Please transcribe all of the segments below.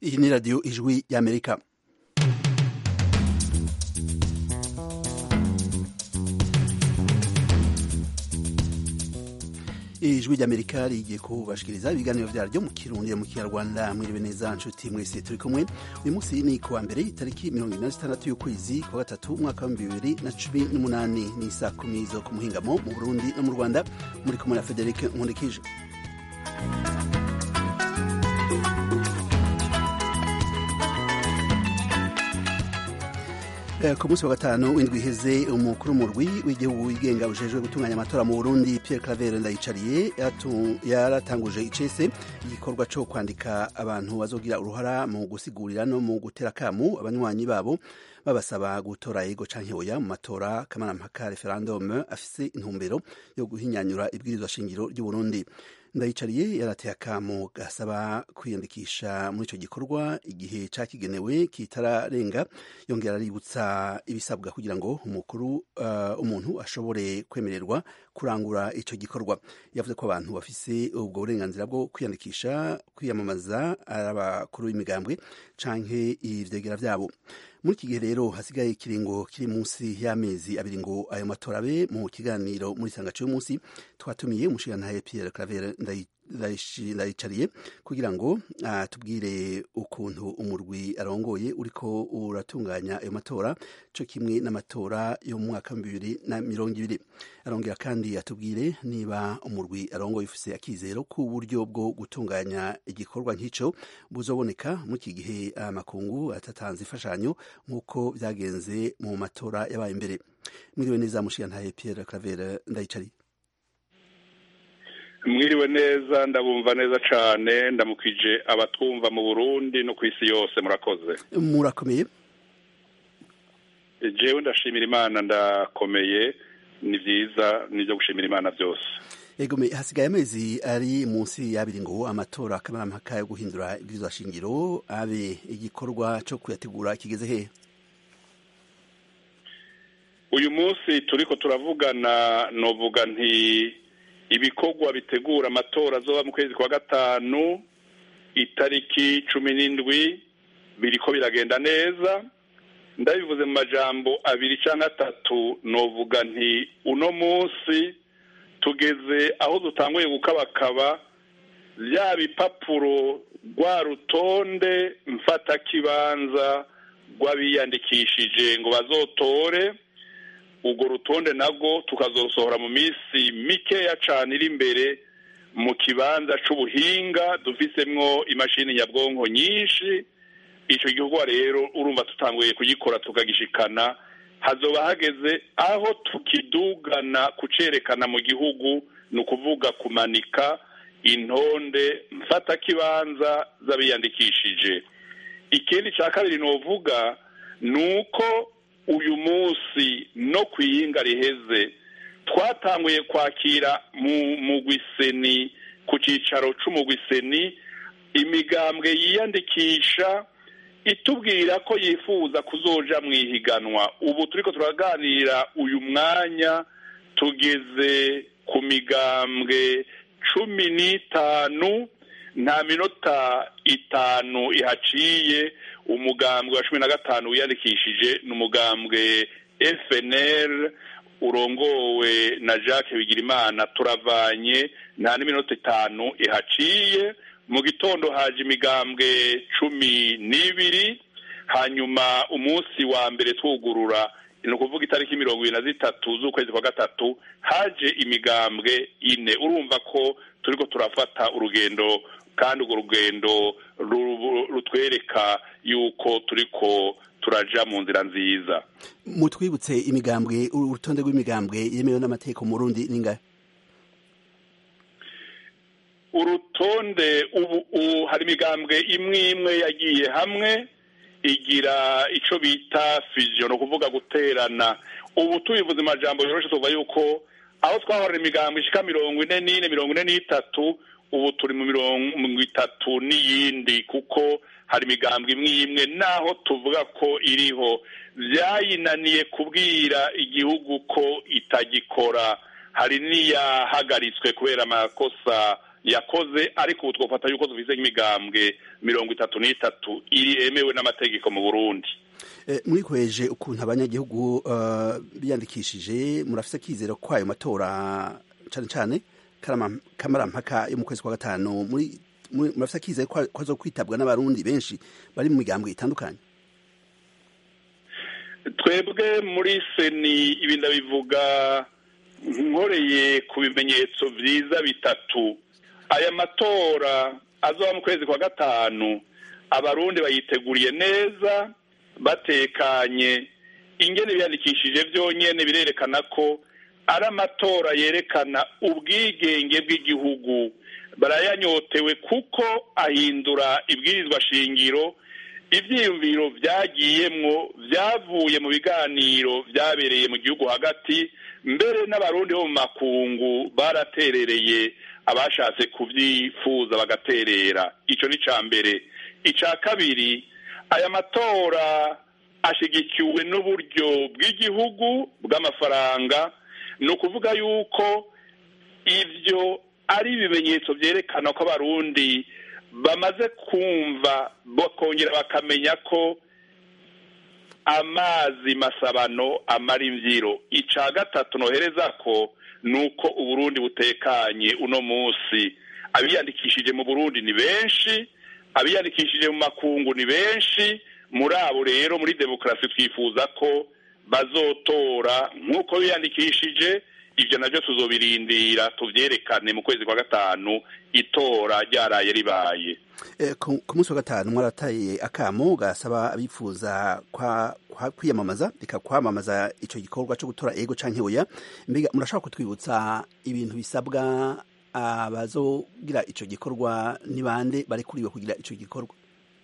iyi ni radiyo ijwi y'amerika ijwi ry'amerika rigiye kubashikiriza ibiganiro vyaryo mu kirundi mu kinyarwanda mwiriwe neza nshuti mwese turi kumwe uyu munsi ni kuwa mbere itariki mirongo ine na zitandatu y'ukwezi kwa gatatu umwaka wa bibiri na cumi n'umunani ni saa kumi zo ku muhingamo mu burundi no mu rwanda muri kumwe na frederic nkundikije ku munsi wa gatanu w'indwi iheze umukuru w'umurwi w'igihugu wigenga ujejwe gutunganya amatora mu burundi pierre claver ndayicariye yaratanguje icese igikorwa co kwandika abantu bazogira uruhara mu gusigurira no mu gutera akamu abanywanyi babo babasaba gutora yego canke oya mu matora kamarampaka referendum afise intumbero yo guhinyanyura ibwirizwa shingiro ry'uburundi ndayicariye yarateye akamu gasaba kwiyandikisha muri ico gikorwa igihe cakigenewe kitararenga yongera aributsa ibisabwa kugira ngo umukuru uh, umuntu ashobore kwemererwa kurangura ico gikorwa yavuze ko abantu bafise ubwo burenganzira bwo kwiyandikisha kwiyamamaza ari abakuru b'imigambwe canke ivyegera vyabo muri iki gihe rero hasigaye ikiringo kiri munsi y'amezi abiri ngo ayo matora abe mu kiganiro muri sanga cy'umunsi twatumiye umushirantahe Pierre Claver ndayicariye kugira ngo tubwire ukuntu umurwi arongoye uriko uratunganya ayo matora co kimwe n'amatora yo mu mwaka bibiri na mirongo ibiri arongera kandi atubwire niba umurwi arongoye ufise akizero ku buryo bwo gutunganya igikorwa nk'ico buzoboneka muri iki gihe amakungu atatanze imfashanyo nk'uko byagenze mu matora yabaye imbere mwiriwe neza mushirantahe Pierre Claver ndayicariye mwiriwe neza ndabumva neza cyane ndamukije abatwumva mu burundi no ku isi yose murakoze murakomeye jewe ndashimira imana ndakomeye ni byiza nibyo gushimira imana byose egome hasigaye amezi ari munsi y'abiri ngo amatora kamarampaka yo guhindura ibwirizwa shingiro abe igikorwa cyo kuyategura kigeze hehe uyu munsi turiko turavugana novuga nti ibikorwa bitegura amatora azoba mu kwezi kwa gatanu itariki cumi n'indwi biriko biragenda neza ndabivuze mu majambo abiri cyangwa atatu novuga nti uno munsi tugeze aho dutanguye gukabakaba bya bipapuro rwa rutonde mfatakibanza rw'abiyandikishije ngo bazotore urwo rutonde nabwo tukazosohora mu minsi mikeya cyane iri imbere mu kibanza c'ubuhinga dufisemwo imashini nyabwonko nyinshi icyo gikorwa rero urumva tutanguye kugikora tukagishikana hazoba hageze aho tukidugana kucerekana mu gihugu ni ukuvuga kumanika intonde mfatakibanza z'abiyandikishije ikindi cya kabiri novuga ni uko uyu munsi no ku iyinga riheze twatanguye kwakira mu gwiseni ku cyicaro c'umugwiseni imigambwe yiyandikisha itubwira ko yifuza kuzoja mu ihiganwa ubu turiko turaganira uyu mwanya tugeze ku migambwe cumi n'itanu nta minota itanu ihaciye umugambwe wa cumi na gatanu wiyandikishije ni umugambwe FNL urongowe na Jacques Bigirimana turavanye nta n'iminota itanu ihaciye mu gitondo haje imigambwe cumi n'ibiri hanyuma umunsi wa mbere twugurura ni ukuvuga itariki mirongo ibiri na zitatu z'ukwezi kwa gatatu haje imigambwe ine urumva ko turiko turafata urugendo kandi urwo rugendo rutwereka yuko turiko turaja mu nzira nziza mutwibutse imigambwe urutonde rw'imigambwe yemewe n'amategeko mu rundi ningahe urutonde ubu hari imigambwe imwe imwe yagiye hamwe igira ico bita fusion ni ukuvuga guterana ubu tubivuze amajambo yoroshe tuvuga yuko aho twahorera imigambwe ishika mirongo ine n'ine mirongo ine n'itatu ubu turi mu mirongo itatu n'iyindi kuko hari imigambwe imwe imwe naho tuvuga ko iriho byayinaniye kubwira igihugu ko itagikora hari n'iyahagaritswe kubera amakosa yakoze ariko ubu twafata yuko dufise nk'imigambwe mirongo itatu n'itatu yemewe n'amategeko mu burundi mwikoheje ukuntu abanyagihugu biyandikishije murafise akizero ko ayo matora cane cane kamarampaka yo mu kwezi kwa gatanu murafise akizero ko azo kwitabwa n'abarundi benshi bari mu migambwe itandukanye twebwe muri seni ibi ndabivuga nkoreye ku bimenyetso vyiza bitatu aya matora azoba mu kwezi kwa gatanu abarundi bayiteguriye neza batekanye ingene biyandikishije byonyene birerekana ko ari amatora yerekana ubwigenge bw'igihugu barayanyotewe kuko ahindura ibwirizwa shingiro ivyiyumviro vyagiyemwo vyavuye mu biganiro vyabereye mu gihugu hagati mbere n'abarundi bo mu makungu baraterereye abashatse kuvyifuza bagaterera ico ni ca mbere ica kabiri aya matora ashigikiwe n'uburyo bw'igihugu bw'amafaranga ni ukuvuga yuko ivyo ari ibimenyetso vyerekana ko abarundi bamaze kumva bakongera bakamenya ko amazi masabano amara imvyiro ica gatatu nohereza ko nuko uburundi butekanye uno musi abiyandikishije mu burundi ni benshi abiyandikishije mu makungu ni benshi muri abo rero muri demokarasi twifuza ko bazotora nk'uko biyandikishije ibyo nabyo tuzobirindira tuvyerekane mu kwezi kwa gatanu itora ryaraye ribaye ku munsi wa gatanu mwarataye akamo gasaba abifuza kwiyamamaza reka kwamamaza ico gikorwa co gutora ego canke oya mbega murashobora kutwibutsa ibintu bisabwa abazogira ico gikorwa ni bande barekuriwe kugira ico gikorwa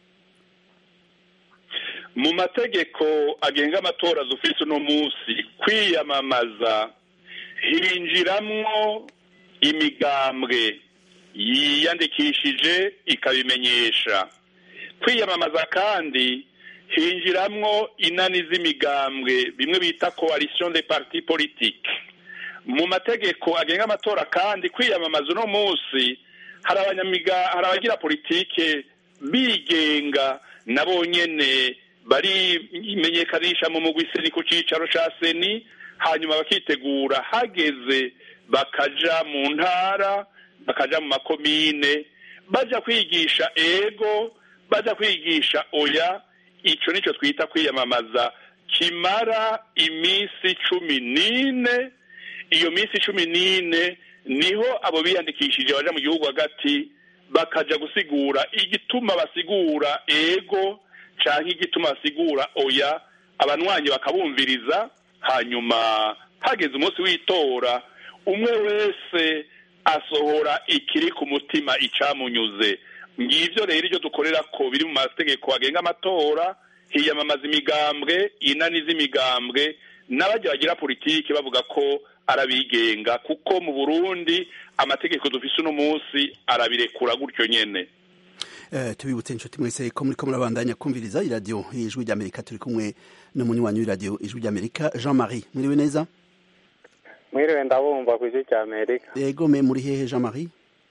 mu mategeko agenga amatora dufise uno munsi kwiyamamaza hinjiramwo imigambwe yiyandikishije ikabimenyesha kwiyamamaza kandi hinjiramwo inani z'imigambwe bimwe bita coalition de parti politique mu mategeko agenga amatora kandi kwiyamamaza uno munsi hari abanyamiga hari abagira politike bigenga nabo nyene barimenyekanisha mu mugwi seni ku cicaro ca seni hanyuma bakitegura hageze bakaja mu ntara bakaja mu makomine baja kwigisha ego baja kwigisha oya ico nico twita kwiyamamaza kimara iminsi cumi n'ine iyo minsi cumi n'ine niho abo biyandikishije baja mu gihugu hagati bakaja gusigura igituma basigura ego canke igituma basigura oya abanwanyi bakabumviriza hanyuma hageze umunsi w'itora umwe wese asohora ikiri ku mutima icamunyuze ngivyo rero iryo dukorera ko biri mu mategeko agenga amatora hiyamamaza imigambwe inani z'imigambwe n'abajya bagira politiki bavuga ko arabigenga kuko mu burundi amategeko dufise uno munsi arabirekura gutyo nyene tubibutse inshuti mwese ko muriko murabandanya kumviriza iradiyo ijwi ry'amerika turi kumwe n'umunywanyi w'iradiyo ijwi ry'amerika jean marie mwiriwe neza mwiriwe ndabumva ku ijwi ry'amerika yego me muri hehe jean marie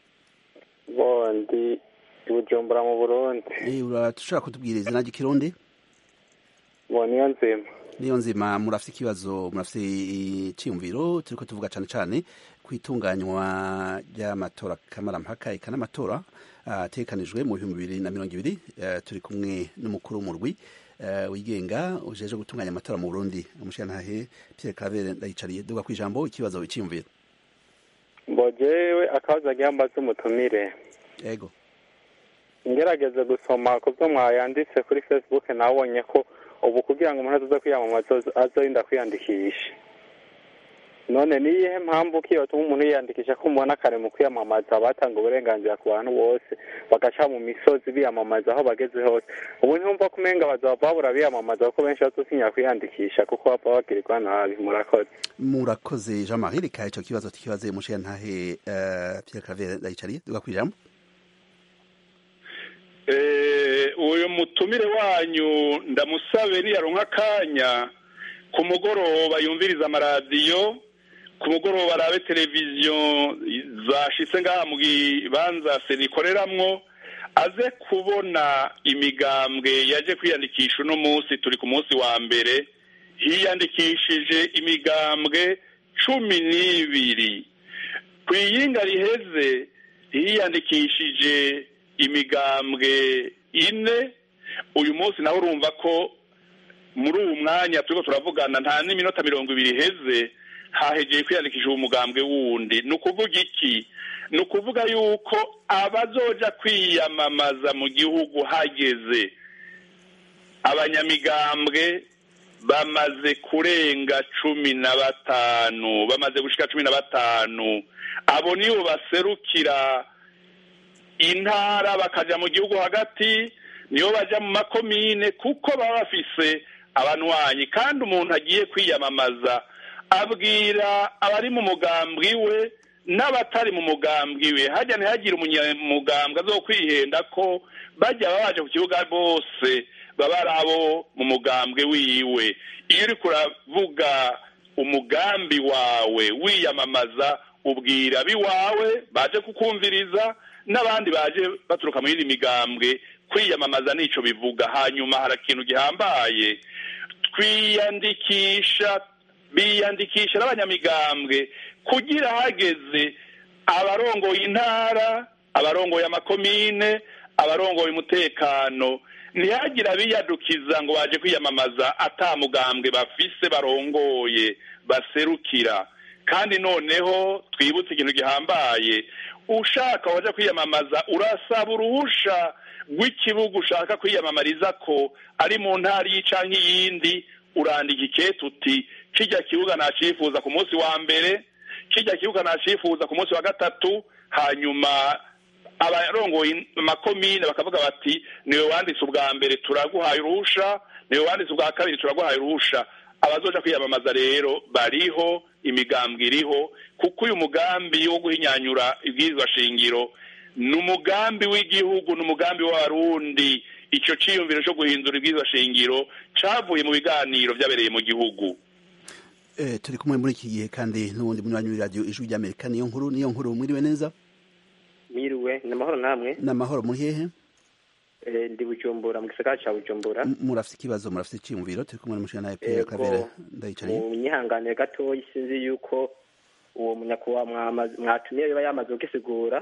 bondi bujumbura mu burundi urashobora kutubwira izina ry'ikirundi bo niyo nzima niyo nzima murafite ikibazo murafite iciyumviro turiko tuvuga cane cane ku itunganywa ry'amatora kamarampaka eka n'amatora atekanijwe mu bihumbi bibiri na mirongo ibiri turi kumwe n'umukuru w'umurwi wigenga ujeje gutunganya amatora mu burundi umushirantahe pierre claver ndayicariye duga ku ijambo ikibazo iciyumviro mbojewe akabazo agira mbaze umutumire yego ngerageze gusoma ku byo mwayanditse kuri facebook nabonye ko ubu kugira ngo umuntu azoze kwiyamamaza azorinda kwiyandikisha none ni iyihe mpamvu ko yotuma umuntu yiyandikisha ko mubona kare mu kwiyamamaza batanga uburenganzira ku bantu bose bagaca mu misozi biyamamaza aho bageze hose ubu ntumva ko umenga bazaba babura biyamamaza kuko benshi bazosinya kwiyandikisha kuko bapfa bagirirwa nabi murakoze murakoze jean marie reka ico kibazo tukibaze umushirantahe uh, pierre claver ndayicariye duga kwijambo uyu mutumire wanyu ndamusabe niyaronka akanya ku mugoroba yumviriza amaradiyo ku mugoroba arabe televiziyo zashitse ngaha mu kibanza serikoreramwo aze kubona imigambwe yaje kwiyandikisha uno munsi turi ku munsi wa mbere hiyandikishije imigambwe cumi n'ibiri ku iyinga riheze hiyandikishije imigambwe ine uyu munsi nawe urumva ko muri uwu mwanya turiko turavugana nta n'iminota mirongo ibiri iheze hahegeye kwiyandikisha uwo mugambwe wundi ni ukuvuga iki ni ukuvuga yuko abazoja kwiyamamaza mu gihugu hageze abanyamigambwe bamaze kurenga cumi na batanu bamaze gushika cumi na batanu abo nibo baserukira intara bakaja mu gihugu hagati nibo baja mu makomine kuko baba bafise abanwanyi kandi umuntu agiye kwiyamamaza abwira abari mu mugambwi we n'abatari mu mugambwi we hajya ntihagire umunyamugambwe azo kwihenda ko bajya babaje ku kibuga bose baba ari abo mu mugambwe wiwe iyo uri kuravuga umugambi wawe wiyamamaza ubwira abiwawe baje kukumviriza n'abandi baje baturuka mu yindi migambwe kwiyamamaza nico bivuga hanyuma hari ikintu gihambaye twiyandikisha biyandikisha n'abanyamigambwe kugira hageze abarongoye intara abarongoye amakomine abarongoye umutekano ntihagire abiyadukiza ngo baje kwiyamamaza atamugambwe bafise barongoye baserukira kandi noneho twibutse ikintu gihambaye ushaka waje kwiyamamaza urasaba uruhusha rw'ikibuga ushaka kwiyamamariza ko ari mu ntara iyi canke iyindi urandika ikete uti kijya kibuga nacifuza ku munsi wa mbere kijya kibuga nacifuza ku munsi wa gatatu hanyuma abarongoye amakomine bakavuga bati niwe wanditse ubwa mbere turaguhaye uruhusha niwe wanditse ubwa kabiri turaguhaye uruhusha abazoja kwiyamamaza rero bariho imigambwe iriho kuko uyu mugambi wo guhinyanyura ibwirizwa shingiro ni umugambi w'igihugu ni umugambi w'abarundi icyo ciyumviro cyo guhindura ibwirizwa shingiro cavuye mu biganiro byabereye mu gihugu turi kumwe muri iki gihe kandi n'ubundi munywanyi w'iradiyo ijwi ry'amerika niyo nkuru niyo nkuru mwiriwe neza mwiriwe ni amahoro namwe ni amahoro muri hehe ndi bujumbura mu gisagara cya bujumbura murafite ikibazo murafite icyiyumviro turi kumwe n'umushinga nawe pierre kabera ndayicariye mu nyihanganire gatoya sinzi yuko uwo munyakubahwa mwatumiye biba yamaze kugisigura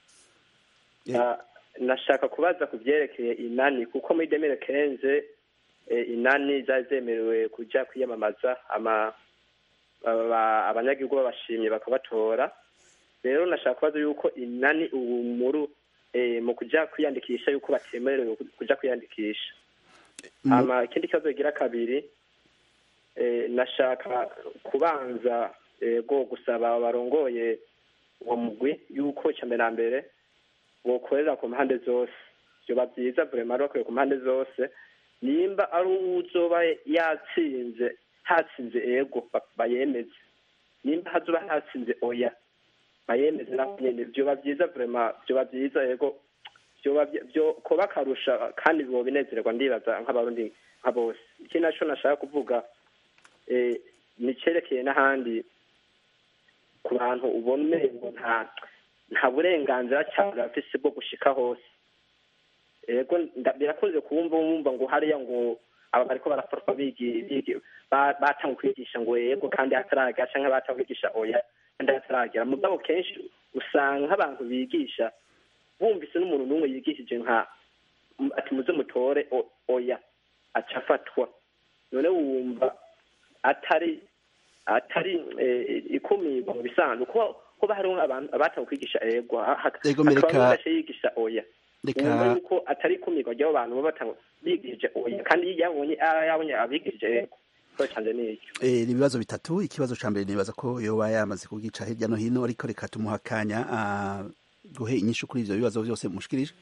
nashaka kubaza ku byerekeye inani kuko muri demire kenze inani zari zemerewe kujya kwiyamamaza abanyagihugu babashimye bakabatora rero nashaka kubaza yuko inani ubu muri mu kujya kwiyandikisha yuko batemerewe kujya kwiyandikisha ikindi kibazo kigira kabiri nashaka kubanza go gusaba barongoye uwo mugwi yuko icya mbere na mbere bokorera ku mpande zose byoba byiza burema bakwiye ku mpande zose nimba ari uzoba yatsinze hatsinze ego bayemeze nimba hazoba hatsinze oya bayemeze nabo nyene vyoba vyiza vrema vyoba vyiza ego vyoba vyo koba akarusha kandi biba binezererwa ndibaza nk'abarundi nka bose ikindi naco nashaka kuvuga ni cerekeye n'ahandi ku bantu ubona umengo nta nta burenganzira cyane bafise bwo gushika hose ego birakunze kumva wumva ngo hariya ngo aba bariko barafatwa batanga kwigisha ngo yego kandi hataragera canke batanga kwigisha oya kandi hataragera mugabo kenshi usanga nk'abantu bigisha bumvise n'umuntu n'umwe yigishije nka ati muze mutore oya aca afatwa none wumva atari atari ikumirwa mu bisanzwe kuko kuba hariho abantu abatanga kwigisha ego hakaba yigisha oya wumva yuko atari ikumirwa ry'abo bantu baba batanga bigishije oya kandi iyo yabonye yabonye abigishije ego ni ibibazo bitatu ikibazo cya mbere nibaza ko yoba yamaze kugica hirya no hino ariko reka tumuha akanya guhe inyishu kuri ibyo bibazo byose mushikirije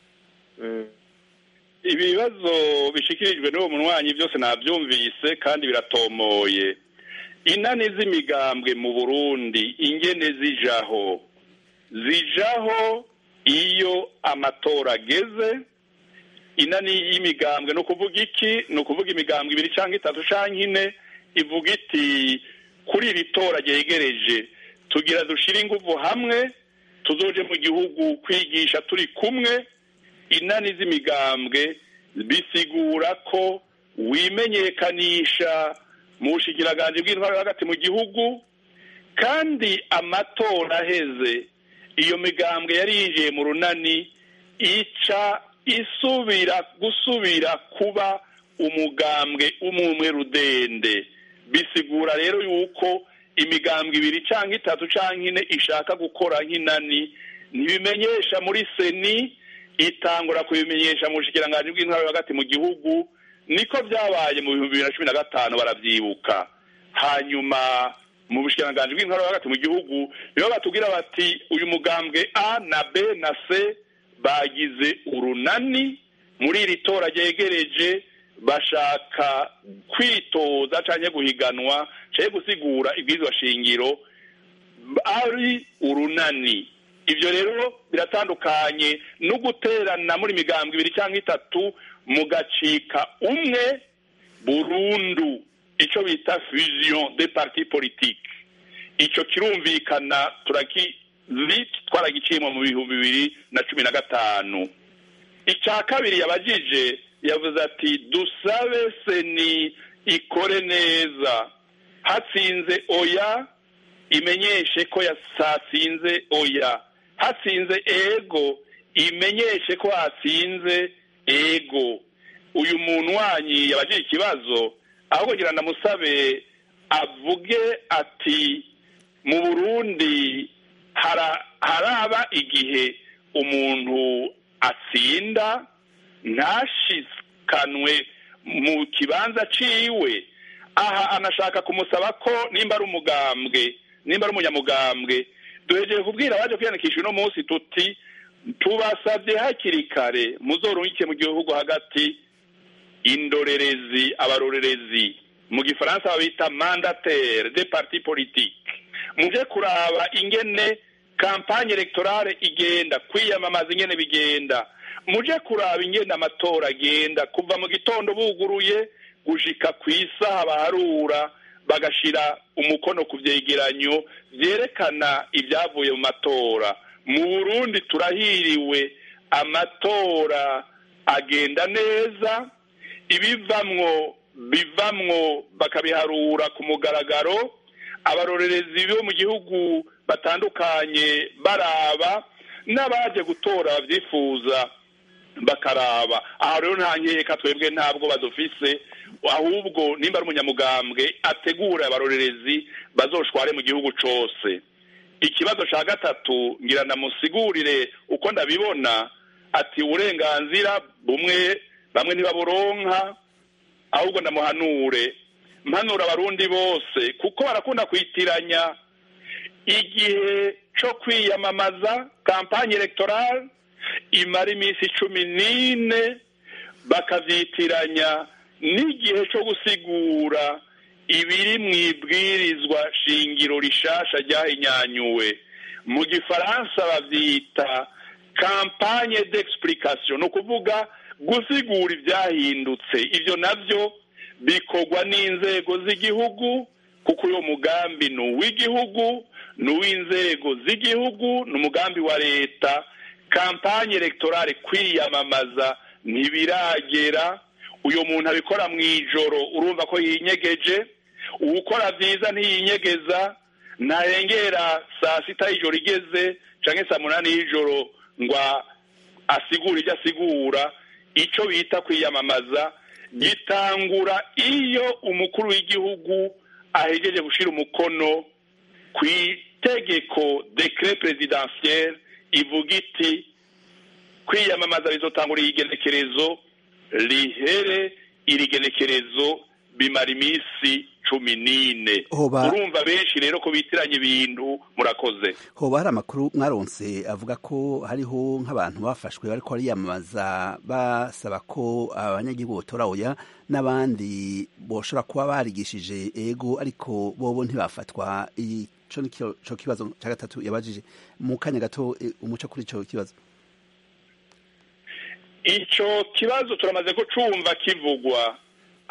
ibi bibazo bishikirijwe n'uwo munywanyi byose nabyumvise kandi biratomoye inani z'imigambwe mu burundi ingene zijaho zijaho iyo amatora ageze inani y'imigambwe ni ukuvuga iki ni ukuvuga imigambwe ibiri cyangwa itatu cyangwa ine ivuga iti kuri iri tora ryegereje tugira dushire ingufu hamwe tuzoje mu gihugu kwigisha turi kumwe inani z'imigambwe bisigura ko wimenyekanisha mu bushikiranganje bw'intwaro hagati mu gihugu kandi amatora aheze iyo migambwe yari yinjiye mu runani ica isubira gusubira kuba umugambwe umwe rudende bisigura rero yuko imigambwe ibiri cyangwa itatu cyangwa ine ishaka gukora nk'inani ntibimenyesha muri seni itangura kubimenyesha mu bushikiranganje bw'intwaro hagati mu gihugu niko byabaye mu bihumbi bibiri na cumi na gatanu barabyibuka hanyuma mu bushikiranganje bw'intwaro hagati mu gihugu nibo batubwira bati uyu mugambwe a na b na c bagize urunani muri iri tora ryegereje bashaka kwitoza cyangwa guhiganwa cyangwa gusigura ibwirizwa shingiro ari urunani ibyo rero biratandukanye no guterana muri migambwe ibiri cyangwa itatu mugacika umwe burundu icyo bita fusion de parti politique icyo kirumvikana turakizi twaragiciyemo mu bihumbi bibiri na cumi na gatanu icya kabiri yabajije yavuze ati dusabe seni ikore neza hatsinze oya imenyeshe ko yasatsinze oya hatsinze ego imenyeshe ko hatsinze ego uyu muntu wanyi yabajije ikibazo aho kugira ngo musabe avuge ati mu burundi haraba igihe umuntu atsinda ntashikanwe mu kibanza ciwe aha anashaka kumusaba ko nimba ari umugambwe nimba ari umunyamugambwe duhegeye kubwira abaje kwiyandikisha uno munsi tuti tubasabye hakiri kare muzorungike mu gihugu hagati indorerezi abarorerezi mu gifaransa babita mandataire de parti politique muje kuraba ingene kampanye electorale igenda kwiyamamaza ingene bigenda muje kuraba ingene amatora agenda kuva mu gitondo buguruye gushika ku isaha baharura bagashira umukono ku vyegeranyo vyerekana ibyavuye mu matora mu burundi turahiriwe amatora agenda neza ibivamwo bivamwo bakabiharura ku mugaragaro abarorerezi bo mu gihugu batandukanye baraba n'abaje gutora babyifuza bakaraba aha rero nta nkeka twebwe ntabwo badufise ahubwo nimba ari umunyamugambwe ategura abarorerezi bazoshware mu gihugu cose ikibazo cya gatatu ngira namusigurire uko ndabibona ati uburenganzira bumwe bamwe ntibaburonka ahubwo ndamuhanure mpanura abarundi bose kuko barakunda kwitiranya igihe cyo kwiyamamaza kampanye electorale imara iminsi cumi n'ine bakavyitiranya n'igihe cyo gusigura ibiri mu ibwirizwa shingiro rishasha ryahinyanyuwe mu gifaransa bavyita kampanye d'explication ni ukuvuga gusigura ibyahindutse ibyo nabyo bikorwa n'inzego z'igihugu kuko uyu mugambi ni uw'igihugu ni uw'inzego z'igihugu ni umugambi wa leta kampanye electorale kwiyamamaza ntibiragera uyu muntu abikora mu ijoro urumva ko yinyegeje uwukora byiza ntiyinyegeza ntarengera saa sita y'ijoro igeze cyangwa saa munani y'ijoro ngo asigure ibyo asigura icyo bita kwiyamamaza gitangura iyo umukuru w'igihugu ahegeje gushyira umukono ku itegeko dekire perezidansiyeri ivuga iti kwiyamamaza bizotangura igenekerezo rihere iri genekerezo bimara iminsi cumi n'ine urumva benshi rero ko bitiranya ibintu murakoze hoba hari amakuru mwaronse avuga ko hariho nk'abantu bafashwe bariko bariyamamaza basaba ko abanyagihugu botora oya n'abandi boshobora kuba barigishije ego ariko bobo ntibafatwa ico nico kibazo ca gatatu yabajije mu kanya gato umuco kuri ico kibazo ico kibazo turamaze ko cumva kivugwa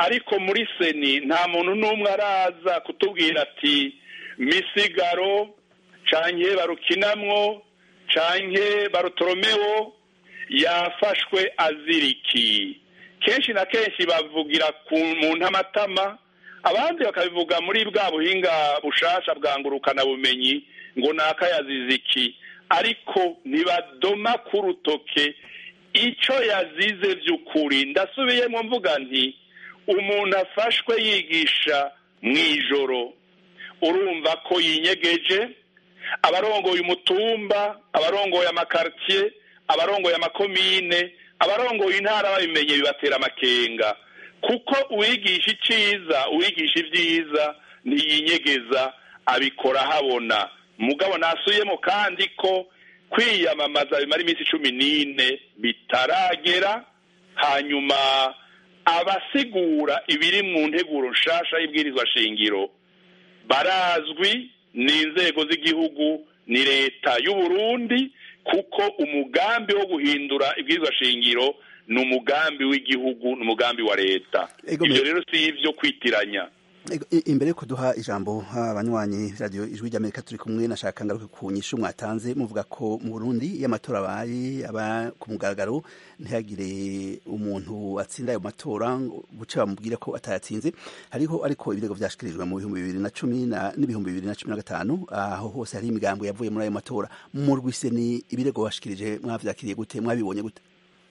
ariko muri seni nta muntu n'umwe araza kutubwira ati misigaro canke barukinamwo canke barutoromewo yafashwe aziriki kenshi na kenshi bavugira ku mu ntamatama abandi bakabivuga muri bwa buhinga bushasha bwa ngurukana bumenyi ngo naka yazize iki ariko ntibadoma ku rutoke icyo yazize by'ukuri ndasubiyemo mvuga nti umuntu afashwe yigisha mu ijoro urumva ko yinyegeje abarongoye umutumba abarongoye amakaritiye abarongoye amakomine abarongoye intara babimenye bibatera amakenga kuko uwigisha iciza uwigisha ibyiza ntiyinyegeza abikora habona mugabo nasuyemo kandi ko kwiyamamaza bimara iminsi cumi n'ine bitaragera hanyuma abasigura ibiri mu nteguro nshasha y'ibwirizwa shingiro barazwi ni inzego z'igihugu ni leta y'u Burundi kuko umugambi wo guhindura ibwirizwa shingiro ni umugambi w'igihugu ni umugambi wa leta ibyo rero si ibyo kwitiranya imbere yo kuduha ijambo abanywanyi radiyo ijwi ry'amerika turi kumwe nashaka ngaruke ku nyishu mwatanze muvuga ko mu burundi iyo amatora abaye aba ku mugaragaro ntihagire umuntu atsinda ayo matora buce bamubwire ko atayatsinze hariho ariko ibirego byashikirijwe mu bihumbi bibiri na cumi n'ibihumbi bibiri na cumi na gatanu aho hose hari imigambo yavuye muri ayo matora mu rwise ni ibirego bashikirije mwavyakiriye gute mwabibonye gute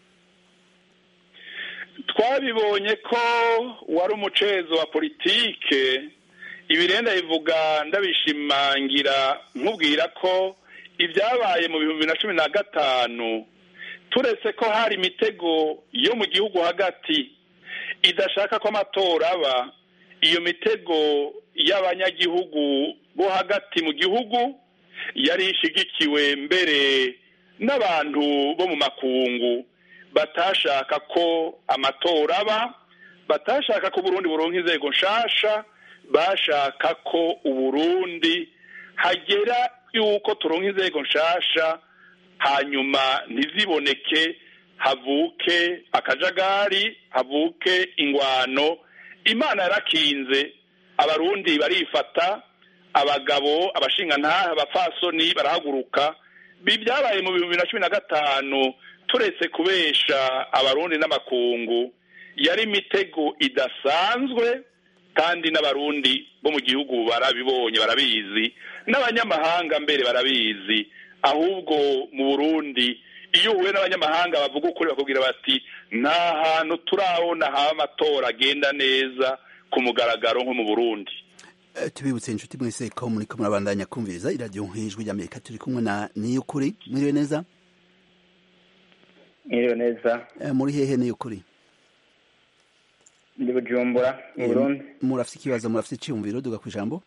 twabibonye ko wari umucezo wa politike ibirenda bivuga ndabishimangira nkubwira ko ibyabaye mu bihumbi na cumi na gatanu turetse ko hari imitego yo mu gihugu hagati idashaka ko amatora aba iyo mitego y'abanyagihugu bo hagati mu gihugu yari ishigikiwe mbere n'abantu bo mu makungu batashaka ko amatora aba batashaka ko uburundi buronka inzego nshasha bashaka ko uburundi hagera yuko turonka inzego nshasha hanyuma ntiziboneke havuke akajagari havuke ingwano imana yarakinze abarundi barifata abagabo abashingantaha abapfasoni barahaguruka byabaye mu bihumbi na cumi na gatanu turetse kubesha abarundi n'amakungu yari imitego idasanzwe kandi n'abarundi bo mu gihugu barabibonye barabizi n'abanyamahanga mbere barabizi ahubwo mu burundi iyo uhuye n'abanyamahanga bavuga ukuri bakubwira bati nta hantu turabona haba amatora agenda neza ku mugaragaro nko mu burundi tubibutse inshuti mwese ko muri ko murabandanya kumviriza iradiyo nk'ijwi ry'amerika turi kumwe na niyukuri mwiriwe neza mwiriwe neza muri hehe niyukuri ndi bujumbura mu burundi murafite ikibazo murafite icyiyumviro duga ku ijambo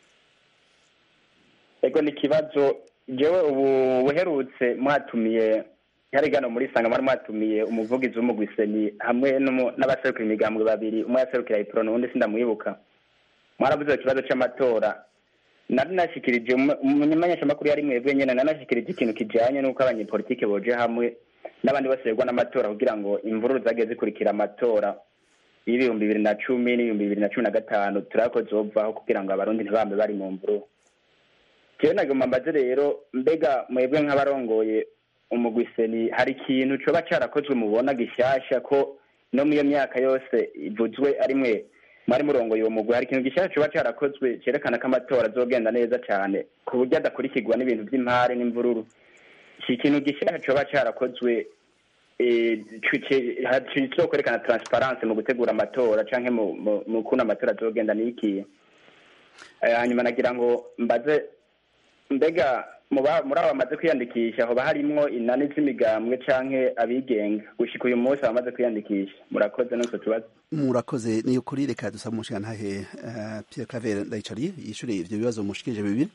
ego ni ikibazo jewe ubu buherutse mwatumiye hari gano muri sanga mwari mwatumiye umuvugizi w'umugwiseni hamwe n'abaserukira imigambwe babiri umwe yaserukira ipro n'uwundi sindamwibuka mwaravuze ikibazo c'amatora nari nashikirije umumenyeshamakuru yari mwebwe nyene nanashikirije ikintu kijanye n'uko abanyepolitike boje hamwe n'abandi bose begwa n'amatora kugira ngo imvururu zagiye zikurikira amatora y'ibihumbi bibiri na cumi n'ibihumbi bibiri na cumi na gatanu turako zovaho kugira ngo abarundi ntibambe bari mu mvururu jewe nagomba mbaze rero mbega mwebwe nk'abarongoye umugwiseni hari ikintu coba carakozwe mubona gishasha ko no mu iyo myaka yose ivuzwe ari mwe mwari murongoye uwo mugwi hari ikintu gishasha coba carakozwe cerekana ko amatora azogenda neza cane ku buryo adakurikirwa n'ibintu vy'impare n'imvururu iki kintu gishasha coba carakozwe cyo kwerekana transparence mu gutegura amatora canke mu kuntu amatora azogenda nikiye hanyuma nagira ngo mbaze mbega muri abo bamaze kwiyandikisha hoba harimwo inani z'imigambwe canke abigenga gushika uyu munsi abamaze kwiyandikisha murakoze n'utwo tubazo murakoze ni ukuri reka dusaba umushigantahe Pierre Claver ndayicariye yishure ivyo bibazo mushikirije bibiri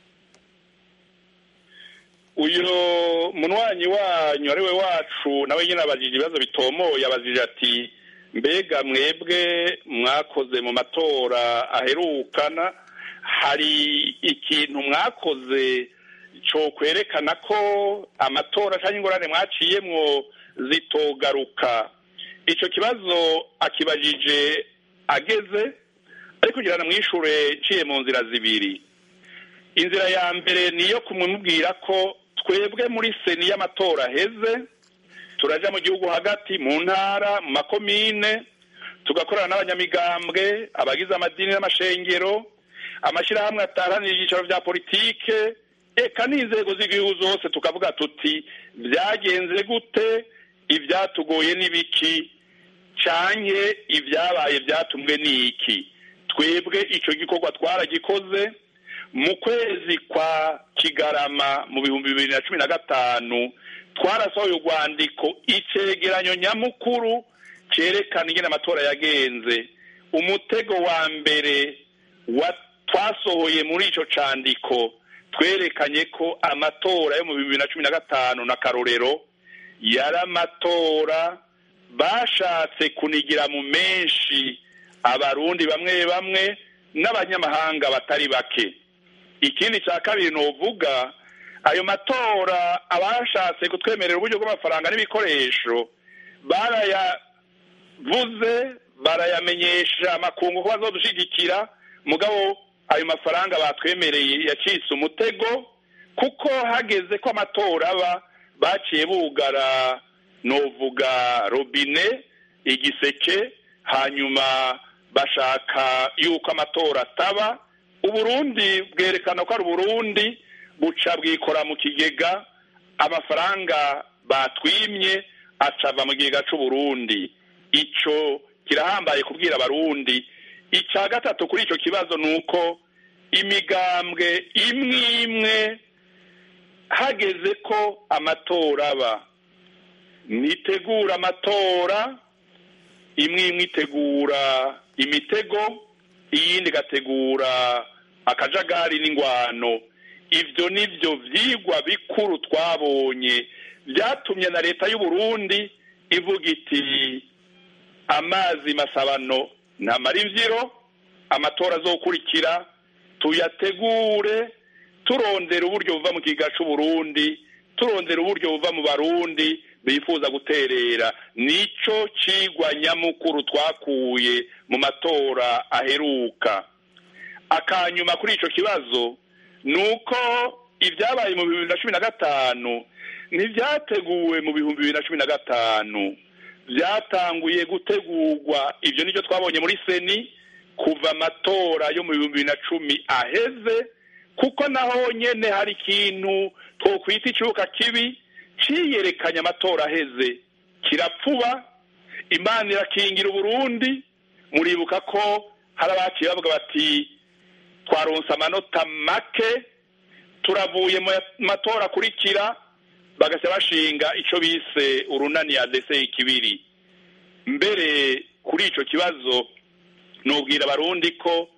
uyu munwanyi wanyu ari we wacu nawe nyine abajije ibibazo bitomoye abajije ati mbega mwebwe mwakoze mu matora aherukana hari ikintu mwakoze cyo kwerekana ko amatora cyangwa ingorane mwaciyemwo zitogaruka icyo kibazo akibajije ageze ariko kugira mwishure nciye mu nzira zibiri inzira ya mbere niyo kumubwira ko twebwe muri seni y'amatora aheze turaja mu gihugu hagati mu ntara mu makomine tugakorana n'abanyamigambwe abagize amadini n'amashengero amashyirahamwe ataharanira ibyicaro bya politike eka n'inzego z'igihugu zose tukavuga tuti byagenze gute ibyatugoye n'ibiki canke ibyabaye byatumwe n'iki twebwe icyo gikorwa twaragikoze mu kwezi kwa kigarama mu bihumbi bibiri na cumi na gatanu twarasohoye urwandiko icegeranyo nyamukuru cyerekana ingene amatora yagenze umutego wa mbere wa twasohoye muri ico candiko twerekanye ko amatora yo mu bibiri na cumi na gatanu na karorero yari amatora bashatse kunigira mu menshi abarundi bamwe bamwe n'abanyamahanga batari bake ikindi cya kabiri novuga ayo matora abashatse kutwemerera uburyo bw'amafaranga n'ibikoresho barayavuze barayamenyesha amakungu ko bazodushigikira mugabo ayo mafaranga batwemereye yacitse umutego kuko hageze ko amatora aba baciye bugara novuga robine igiseke hanyuma bashaka yuko amatora ataba uburundi bwerekana ko ari uburundi buca bwikora mu kigega amafaranga batwimye acava mu kigega c'uburundi ico kirahambaye kubwira abarundi icya gatatu kuri icyo kibazo ni uko imigambwe imwe imwe hageze ko amatora aba nitegura amatora imwe imwe itegura imitego iyindi igategura akajagari n'ingwano ibyo ni byo byigwa bikuru twabonye byatumye na leta y'u Burundi ivuga iti amazi masabano ntamara imbyiro amatora azokurikira tuyategure turondera uburyo buva mu kiga c'uburundi turondera uburyo buva mu barundi bifuza guterera nico cigwa nyamukuru twakuye mu matora aheruka akanyuma kuri ico kibazo ni uko ibyabaye mu bibiri na cumi na gatanu ntibyateguwe mu bihumbi bibiri na cumi na gatanu byatanguye gutegurwa ibyo nicyo twabonye muri seni kuva amatora yo mu bihumbi bibiri na cumi aheze kuko naho nyene hari ikintu twokwita ikibuga kibi ciyerekanye amatora aheze kirapfuba imana irakingira uburundi muribuka ko hari abaciye bavuga bati twaronse amanota make turavuye mu matora akurikira bagasa bashinga ico bise urunani ya dese ikibiri mbere kuri ico kibazo nubwira abarundi ko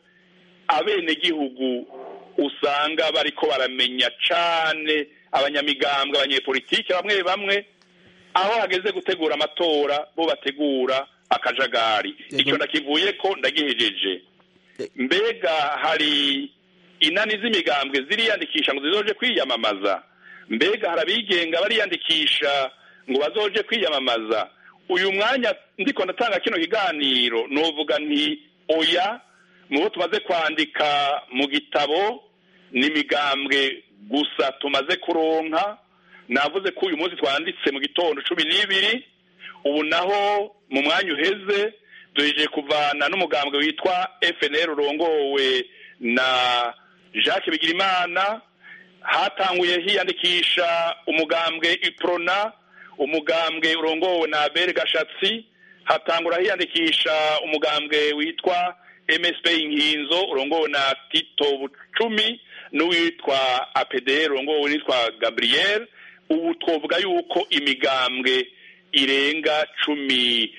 abenegihugu usanga bariko baramenya cane abanyamigambwe abanyepolitike bamwe bamwe aho hageze gutegura amatora bo bategura akajagari icyo ndakivuye ko ndagihejeje mbega hari inani z'imigambwe ziriyandikisha ngo zizoje kwiyamamaza mbega hari abigenga bariyandikisha ngo bazoje kwiyamamaza uyu mwanya ndiko ndatanga kino kiganiro novuga nti oya mu bo tumaze kwandika mu gitabo n'imigambwe gusa tumaze kuronka navuze ko uyu munsi twanditse mu gitondo cumi n'ibiri ubu naho mu mwanya uheze duhejeje kuvana n'umugambwe witwa fnr urongowe na jacques bigirimana hatanguye hiyandikisha umugambwe iprona umugambwe urongowe na abel gashatsi hatangura hiyandikisha umugambwe witwa msp inkinzo urongowe na tito bucumi n'uwitwa apdr urongowe witwa gabriel ubu twovuga yuko imigambwe irenga cumi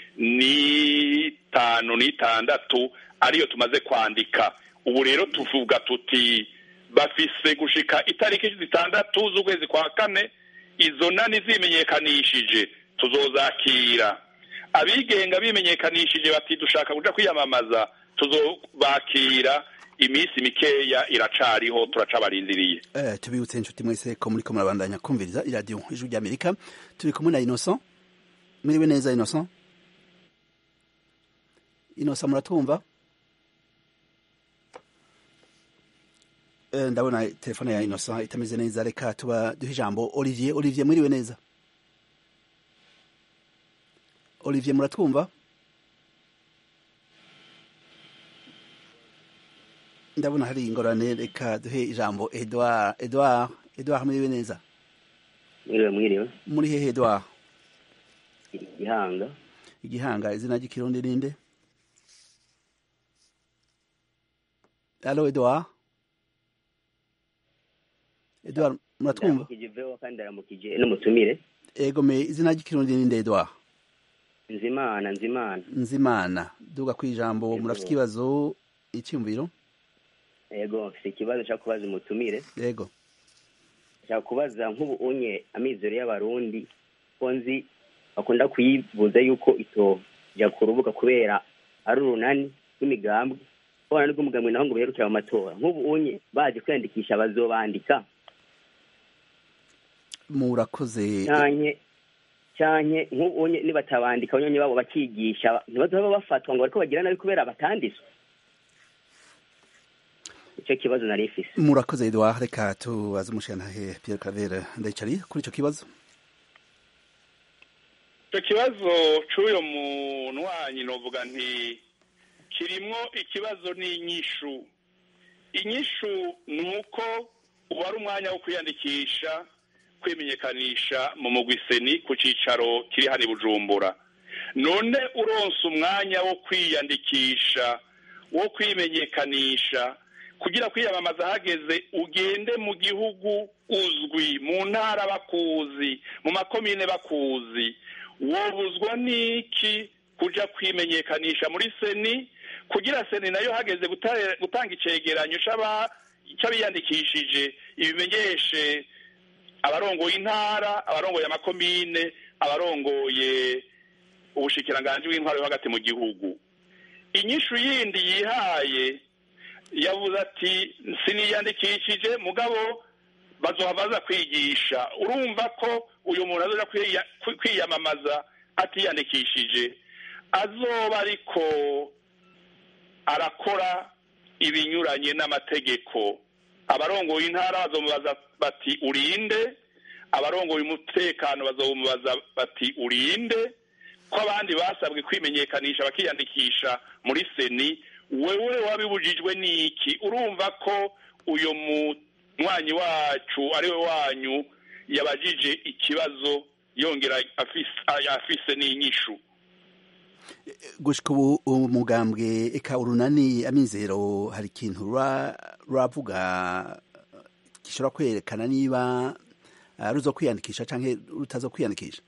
n'itanu n'itandatu ariyo tumaze kwandika ubu rero tuvuga tuti bafise gushika itariki zitandatu z'ukwezi kwa kane izo nani zimenyekanishije tuzozakira abigenga bimenyekanishije bati dushaka kuja kwiyamamaza tuzobakira iminsi mikeya iracariho turacabarindiriye eh tubibutse inshuti mwese ko muri ko murabandanya kumviriza iradiyo ijwi ry'amerika turi kumwe na innocent mwiriwe neza innocent inosa muratwumva Eh, ndabona telefone ya inosa itameze neza reka tuba duhe ijambo olivier olivier mwiriwe neza olivier muratwumva ndabona hari ingorane reka duhe ijambo edouard edouard edouard mwiriwe neza mwiriwe mwiriwe muri hehe edouard gihanga igihanga izina ry'ikirundi ninde alo edouard edouard muratwumva ndaramukije veho kandi ndaramukije n'umutumire ego me izina ry'ikirundi ninde edouard nzimana nzimana nzimana duga ku ijambo Yego. murafite ikibazo icyumviro yego mfite ikibazo cyo kubaza umutumire yego nshaka kubaza nk'ubu unye amizero y'abarundi ko nzi bakunda kuyibuza yuko itojya ku rubuga kubera ari urunani rw'imigambwe urunani rw'umugambwe naho ngo biherukire mu matora nk'ubu unye baje kwiyandikisha bazobandika murakoze canke canke nk'ubu unye nibatabandika abanyonyi babo bakigisha ntibazoba bafatwa ngo bariko bagira nabi kubera batanditswe icyo kibazo nari mfise murakoze edouard reka tubaze umushyiranahe pierre claver ndayicari kuri icyo kibazo icyo kibazo cy'uyu muntu wanyu novuga nti kirimo ikibazo n'inyishu inyishu ni uko uba ari umwanya wo kwiyandikisha kwimenyekanisha mu mugwiseni ku cyicaro kiri hano i bujumbura none uronse umwanya wo kwiyandikisha wo kwimenyekanisha kugira kwiyamamaza hageze ugende mu gihugu uzwi mu ntara bakuzi mu makomine bakuzi wobuzwa n'iki kuja kwimenyekanisha muri seni kugira seni nayo hageze guta- gutanga icegeranyo c'aba- c'abiyandikishije ibimenyeshe abarongoye intara abarongoye amakomine abarongoye ubushikiranganji bw'intwaro yo hagati mu gihugu inyishu yindi yihaye yavuze ati siniyandikishije mugabo bazoha baza kwigisha urumva ko uyu muntu azoja kwiya- kwi- kwiyamamaza atiyandikishije azoba ariko arakora ibinyuranye n'amategeko abarongoye intara bazomubaza bati urinde abarongoye umutekano bazomubaza bati urinde ko abandi basabwe kwimenyekanisha bakiyandikisha muri seni wewe wabibujijwe n'iki urumva ko uyu munywanyi wacu ari we wanyu yabajije ikibazo yongera afise- afise n'inyishu gushika ubu umugambwe eka urunani amizero hari ikintu rura- ruravuga gishobora kwerekana niba ah, ruzo kwiyandikisha canke rutazo kwiyandikisha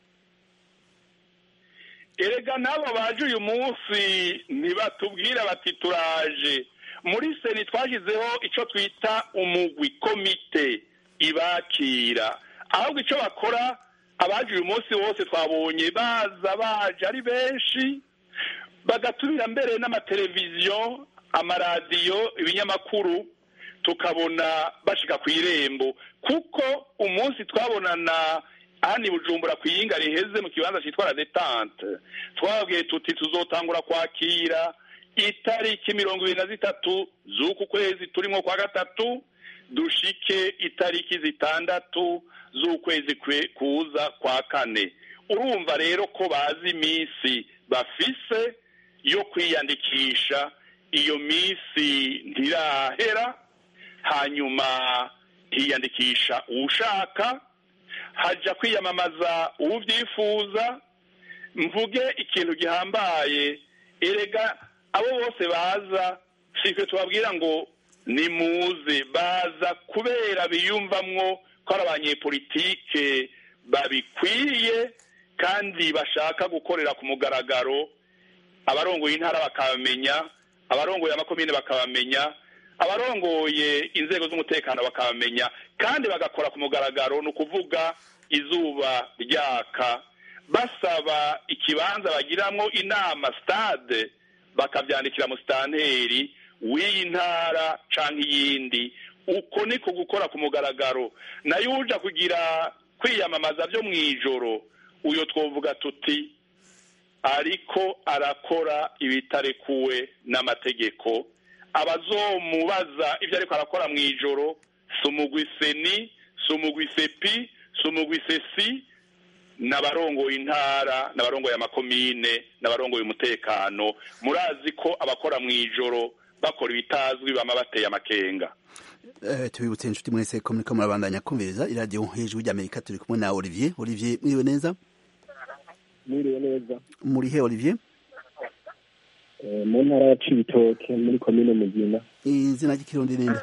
erega n'abo baje uyu munsi ntibatubwira bati turaje muri seni twashyizeho icyo twita umugwi komite ibakira ahubwo icyo bakora abaje uyu munsi bose twabonye baza baje ari benshi bagatumira mbere n'amateleviziyo amaradiyo ibinyamakuru tukabona bashika ku irembo kuko umunsi twabonana hano i bujumbura ku iyinga riheze mu kibanza cyitwa la detante twababwiye tuti tuzotangura kwakira itariki mirongo ibiri na zitatu z'uku kwezi turimo kwa gatatu dushike itariki zitandatu z'ukwezi kwe- kuza kwa kane urumva rero ko bazi iminsi bafise yo kwiyandikisha iyo minsi ntirahera hanyuma hiyandikisha uwushaka hajya kwiyamamaza uwubyifuza mvuge ikintu gihambaye erega abo bose baza sitwe tubabwira ngo nimuze baza kubera biyumvamwo ko ari abanyepolitike babikwiye kandi bashaka gukorera ku mugaragaro abarongoye intara bakabamenya abarongoye amakomine bakabamenya abarongoye inzego z'umutekano bakabamenya kandi bagakora ku mugaragaro ni ukuvuga izuba ryaka basaba ikibanza bagiramwo inama stade bakabyandikira mu sitanteri w'iyi ntara cyangwa iyindi uko niko gukora ku mugaragaro nayo uja kugira kwiyamamaza byo mu ijoro uyo twovuga tuti ariko arakora ibitarekuwe n'amategeko abazomubaza ibyo ariko arakora mu ijoro si umugwi seni si umugwi sepi si umugwi sesi n'abarongoye intara n'abarongoye amakomine n'abarongoye umutekano murazi ko abakora mu ijoro bakora ibitazwi bama bateye amakenga Eh, tubibutse inshuti mwese ko muriko murabandanya kumviriza iradiyo hejuru ry'amerika turi kumwe na olivier olivier mwiriwe neza mwiriwe neza muri he olivier Eh, mu ntara ya cibitoke muri komine mugina izina ry'ikirundi ninde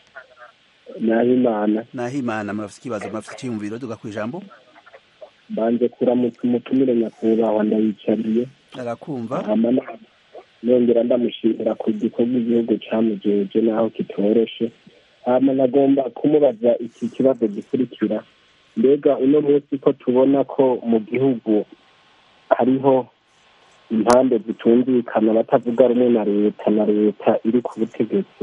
nahimana nahimana murafite ikibazo murafite icyiyumviro duga ku ijambo banje kuramutsa umutumire nyakubahwa ndayicariye arakumva hama na- nongera ndamushimira ku gikorwa igihugu camujeje naho kitoroshe hama nagomba kumubaza iki kibazo gikurikira mbega uno munsi ko tubona ko mu gihugu hariho impande zitumvikana batavuga rumwe na leta na leta iri ku butegetsi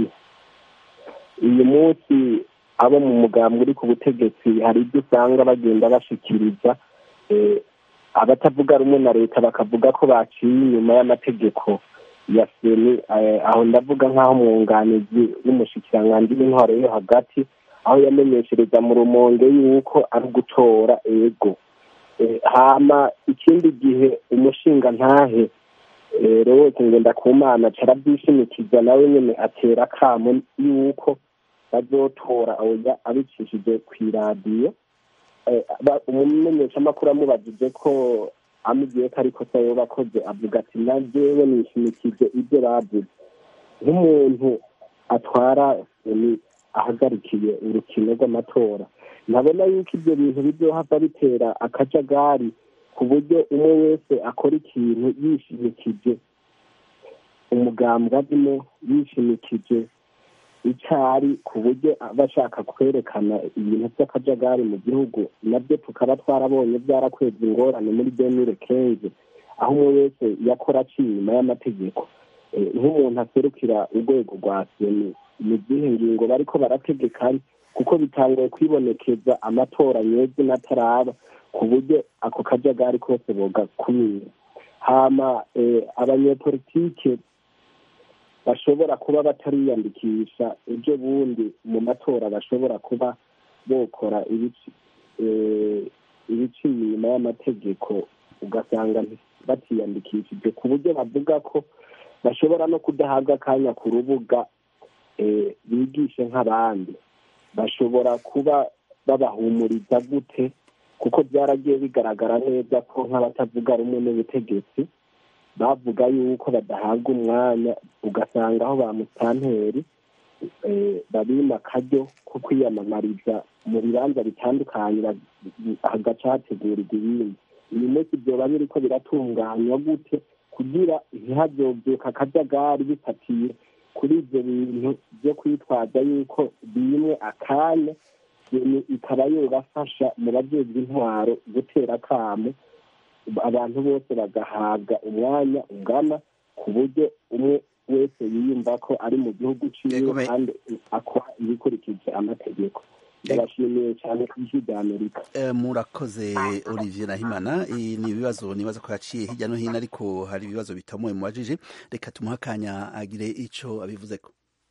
uyu munsi abo mu mugambwe uri ku butegetsi hari ibyo usanga bagenda bashikiriza eh, abatavuga rumwe na leta bakavuga ko baciye inyuma y'amategeko ya seni eh, aho ndavuga nk'aho umwunganizi w'umushikiranganji w'intwaro yo hagati aho yamenyeshereza mu rumonge yuko ari ugutora ego Eh, hama ikindi gihe umushinga ntahe eh, rwose ngenda ku mana carabyishimikiza nawe nyene atera akamo yuko bazotora oya abicishije kw'iradiyo Eh, ba- umumenyeshamakuru amubajije ko amubwiye ko ariko se yoba akoze avuga ati na jewe nishimikije ibyo bavuze nk'umuntu atwara seni ahagarikiye urukino rw'amatora ntabona yuko ibyo bintu bizohava bitera akajagari ku buryo umwe wese akora ikintu yishimikije umugambwe arimo yishimikije icari ku buryo aba ashaka kwerekana ibintu by'akajagari mu gihugu nabyo tukaba twarabonye byarakweza ingorane muri demire kenze aho umwe wese yakora aciye inyuma y'amategeko Eh, nk'umuntu aserukira urwego rwa seni ni izihe ngingo bariko barategeka kuko bitanguye kwibonekeza amatora nyezi n'ataraba ku buryo ako kajagari kose bogakumira hama eh, abanyepolitike bashobora kuba batariyandikisha ejo bundi mu matora bashobora kuba bokora ibici eh, ibiciye inyuma y'amategeko ugasanga batiyandikishije ku buryo bavuga ko bashobora no kudahabwa akanya ku rubuga eh, bigishe nk'abandi bashobora kuba babahumuriza gute kuko byaragiye bigaragara neza ko nk'abatavuga rumwe n'ubutegetsi bavuga yuko badahabwa umwanya ugasanga aho ba mutanteri eh, babima akaryo ko kwiyamamariza mu bibanza bitandukanye ba- hagaca hategurirwa ibindi uyu munsi byoba biriko biratunganywa gute kugira ntihazobyuka akajagari bifatiye kuri ibyo bintu byo kwitwaza yuko bimwe akanya seni ikaba yobafasha mu bajejwe intwaro gutera akamo abantu bose bagahabwa umwanya ungana ku buryo umwe wese yiyumva ko ari mu gihugu ciwe Yego, me- kandi akora ibikurikije amategeko ndabashimiye cyane ku ijwi rya amerika Eh, murakoze olivier nahimana Eh, ni ibibazo nibaza ko yaciye hirya no hino ariko hari ibibazo bitamuye mubajije reka tumuhe akanya agire ico abivuzeko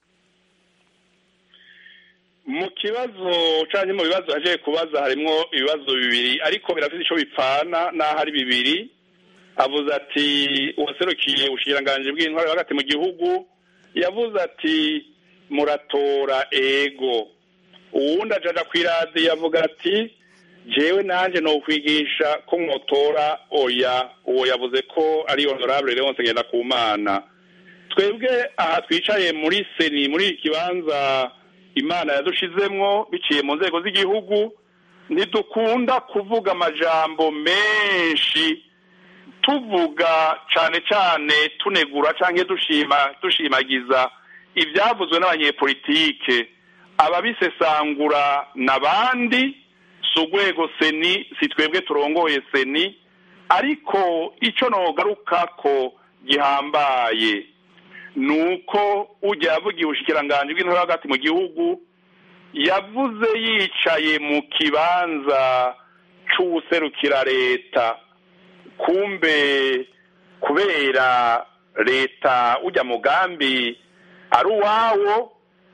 mu kibazo canke mu bibazo yaje kubaza harimwo ibibazo bibiri ariko birafite ico bipfana n'aho ari bibiri avuze ati uwaserukiye ubushikiranganji bw'intwaro hagati mu gihugu yavuze ati muratora ego uwundi ajaja kw'iradiyo avuga ati jewe nanje nokwigisha ko mwotora oya uwo yavuze ko ari honorable leonce ngendakumana twebwe aha twicaye muri seni muri iki kibanza imana yadushizemwo biciye mu nzego z'igihugu ntidukunda kuvuga amajambo menshi tuvuga cane cane tunegura canke dushima dushimagiza ivyavuzwe n'abanyepolitike ababisesangura n'abandi si urwego seni si twebwe turongoye seni ariko ico nogarukako gihambaye nuko ujya yavugiye ubushikiranganji bw'intore hagati mu gihugu yavuze yicaye mu kibanza c'uwuserukira leta kumbe kubera leta ujya mugambi ari uwawo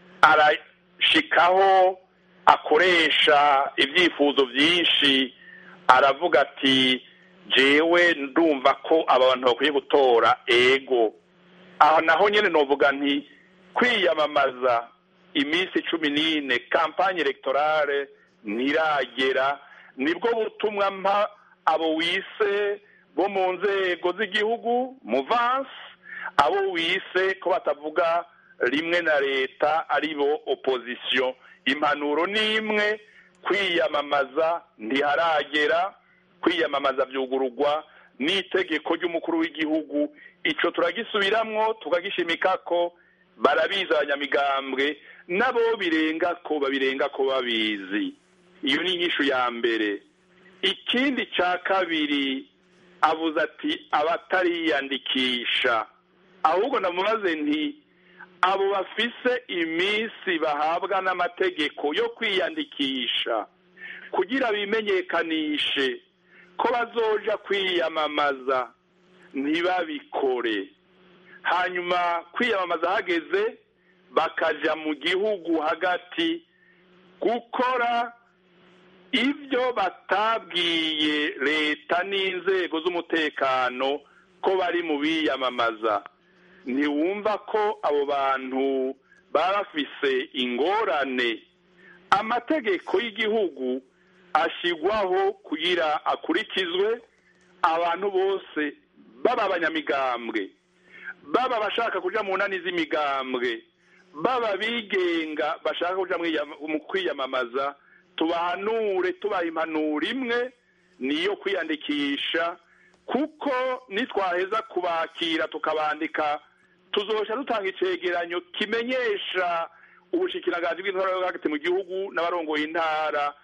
arashikaho akoresha ibyifuzo byinshi aravuga ati jewe ndumva ko aba bantu bakwiye gutora ego aho naho nyine novuga nti kwiyamamaza iminsi cumi n'ine kampanye elegtorale ntiragera nibwo butumwa mpa abo wise bo mu nzego z'igihugu muvansi abo wise ko batavuga rimwe na leta ari bo opozisiyo impanuro ni imwe kwiyamamaza ntiharagera kwiyamamaza byugururwa n'itegeko ry'umukuru w'igihugu icyo turagisubiramwo tukagishimika ko barabizi abanyamigambwe nabo birenga ko babirenga ko babizi iyo ni inyishu ya mbere ikindi cya kabiri avuze ati abatariyandikisha ahubwo namubaze nti abo bafise iminsi bahabwa n'amategeko yo kwiyandikisha kugira bimenyekanishe ko bazoja kwiyamamaza ntibabikore hanyuma kwiyamamaza hageze bakaja mu gihugu hagati gukora ibyo batabwiye leta n'inzego z'umutekano ko bari mu biyamamaza ntiwumva ko abo bantu baba bafise ingorane amategeko y'igihugu ashyirwaho kugira akurikizwe abantu bose baba abanyamigambwe baba abashaka kuja mu nani z'imigambwe baba bigenga bashaka kuja mu kwiyamamaza tubahanure tubaha impanuro imwe niyo kwiyandikisha kuko nitwaheza kubakira tukabandika tuzosha dutanga icegeranyo kimenyesha ubushikiranganje bw'intara hagati mu gihugu n'abarongoye intara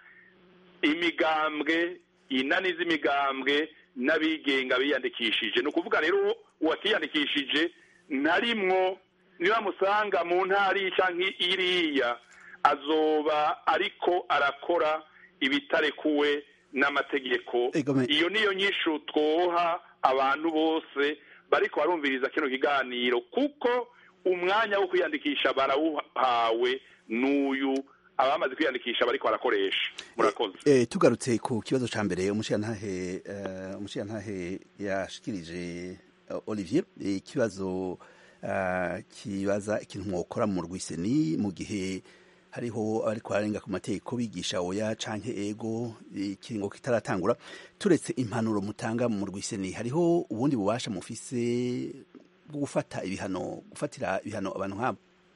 imigambwe inani z'imigambwe n'abigenga biyandikishije ni ukuvuga rero uwatiyandikishije ntarimwo niba musanga mu ntara iyi cyangwa iriya azoba ariko arakora ibitarekuwe n'amategeko iyo niyo nyishu twoha abantu bose bariko barumviriza kino kiganiro kuko umwanya wo kwiyandikisha barawuhawe n'uyu abamaze kwiyandikisha bariko barakoresha murakoze eh tugarutse ku kibazo ca mbere umushiyantahe uh, umushiyantahe yashikirije uh, Olivier ikibazo uh, kibaza ikintu mwokora mu rwiseni mu gihe hariho ariko arenga ku mategeko bigisha oya canke ego ikiringo kitaratangura turetse impanuro mutanga mu rwiseni hariho ubundi bubasha mufise bwo gufata ibihano gufatira ibihano abantu nk'abo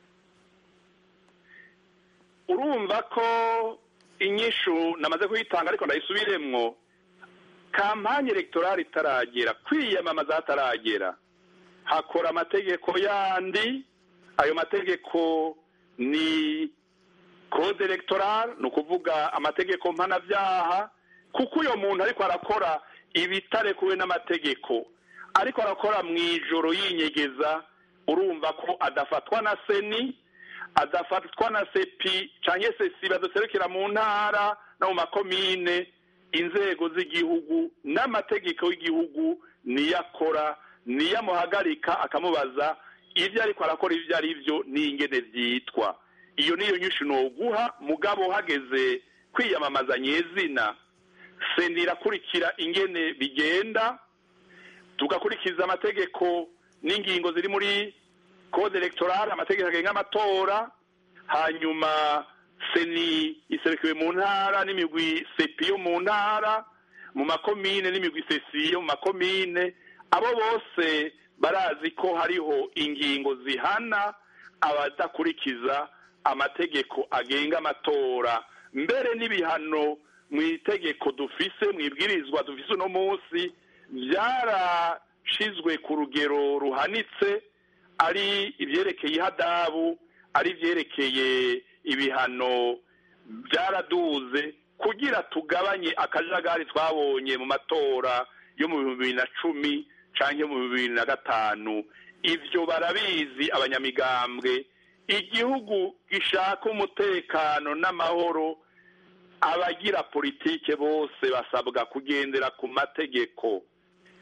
urumva ko inyishu namaze kuyitanga ariko ndayisubiremwo kampanye elegtorale itaragera kwiyamamaza hataragera hakora amategeko yandi ayo mategeko ni code electoral ni ukuvuga amategeko mpanabyaha kuko uyo muntu ariko arakora ibitarekuwe n'amategeko ariko arakora mu ijoro yinyegeza urumva ko adafatwa na seni adafatwa na sepi cyangwa se si baduserukira mu ntara no mu makomine inzego z'igihugu n'amategeko y'igihugu niyo akora niyo amuhagarika akamubaza ibyo ariko arakora ibyo ari byo n'ingene byitwa iyo niyo nyinshi guha mugabo hageze kwiyamamaza nyezina seni irakurikira ingene bigenda tugakurikiza amategeko n'ingingo ziri muri code electorale amategeko agenga amatora hanyuma seni iserukiwe mu ntara n'imigwi sepi yo mu ntara mu makomine n'imigwi sesi yo mu makomine abo bose barazi ko hariho ingingo zihana abadakurikiza amategeko agenga amatora mbere n'ibihano mu itegeko dufise mu ibwirizwa dufise uno munsi byarashizwe ku rugero ruhanitse ari ibyerekeye ihadabu ari ibyerekeye ibihano byaraduze kugira tugabanye akajagari twabonye mu matora yo mu bihumbi bibiri na cumi cyangwa mu bibiri na gatanu ibyo barabizi abanyamigambwe igihugu gishaka umutekano n'amahoro abagira politike bose basabwa kugendera ku mategeko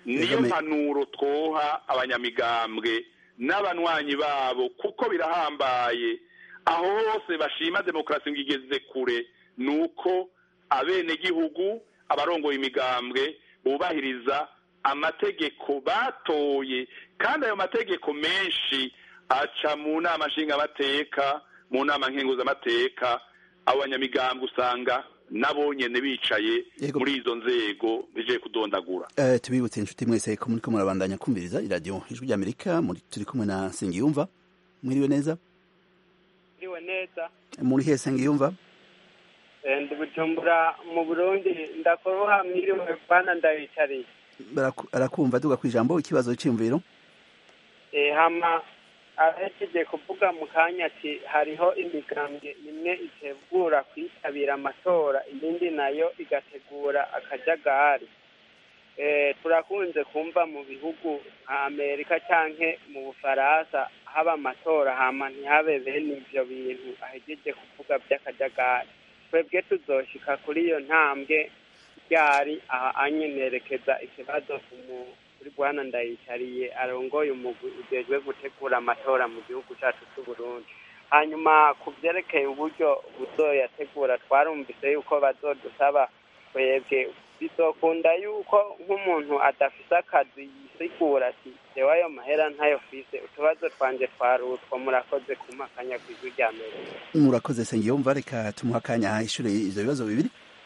niyo mpanuro twoha abanyamigambwe n'abanywanyi babo kuko birahambaye aho hose bashima demokarasi ngo igeze kure ni uko abenegihugu abarongoye imigambwe bubahiriza amategeko batoye kandi ayo mategeko menshi aca mu nama nshingamateka mu nama nkenguzamateka abo banyamigambwe usanga nabo nyene bicaye muri izo nzego bigiye kudondagura uh, tubibutse inshuti mwese ko muriko murabandanya kumviriza iradiyo ijwi ry'amerika turi kumwe na sengiyumva mwiriwe neza mwiriwe neza muri he sengiyumva ndi bujumbura mu burundi ndakoroha mwiriwe bana ndabicariye arakumva duga ku ijambo ikibazo cy'imviro hama ahejeje kuvuga mu kanya ati hariho imigambwe imwe itegura kwitabira amatora iyindi nayo igategura akajagari turakunze kumva mu bihugu nka amerika cyangwa mu bufaransa haba amatora hama ntihabe bene ibyo bintu ahejeje kuvuga by'akajagari twebwe tuzoshika kuri iyo ntambwe ryari aha anyenerekeza ikibazo kuri bwana ndayicariye arongoye umugwi ujejwe gutegura amatora mu gihugu cyacu cy'u Burundi hanyuma ku byerekeye uburyo buzoyategura twarumvise yuko bazodusaba twebwe bizokunda yuko nk'umuntu adafise akazi yisigura ati jewe ayo mahera ntayo fise utubazo twanje twarutwa murakoze kumakanya ku ijwi rya mbere murakoze sengiyumva reka tumuha akanya ishure ivyo bibazo bibiri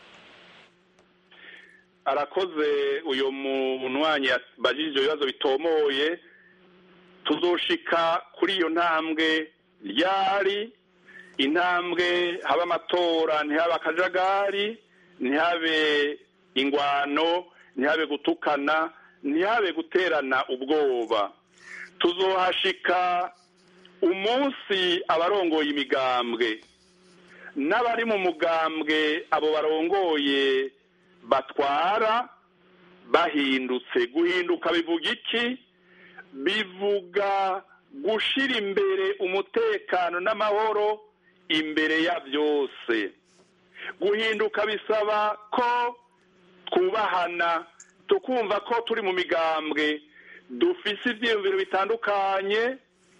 arakoze uyu munywanyi yabajije ibyo bibazo bitomoye tuzoshika kuri iyo ntambwe ryari intambwe haba amatora ntihabe akajagari ntihabe ingwano ntihabe gutukana ntihabe guterana ubwoba tuzohashika umunsi abarongoye imigambwe n'abari mu mugambwe abo barongoye batwara bahindutse guhinduka bivuga iki bivuga gushira imbere umutekano n'amahoro imbere ya byose guhinduka bisaba ko twubahana tukumva ko turi mu migambwe dufise ibyiyumviro bitandukanye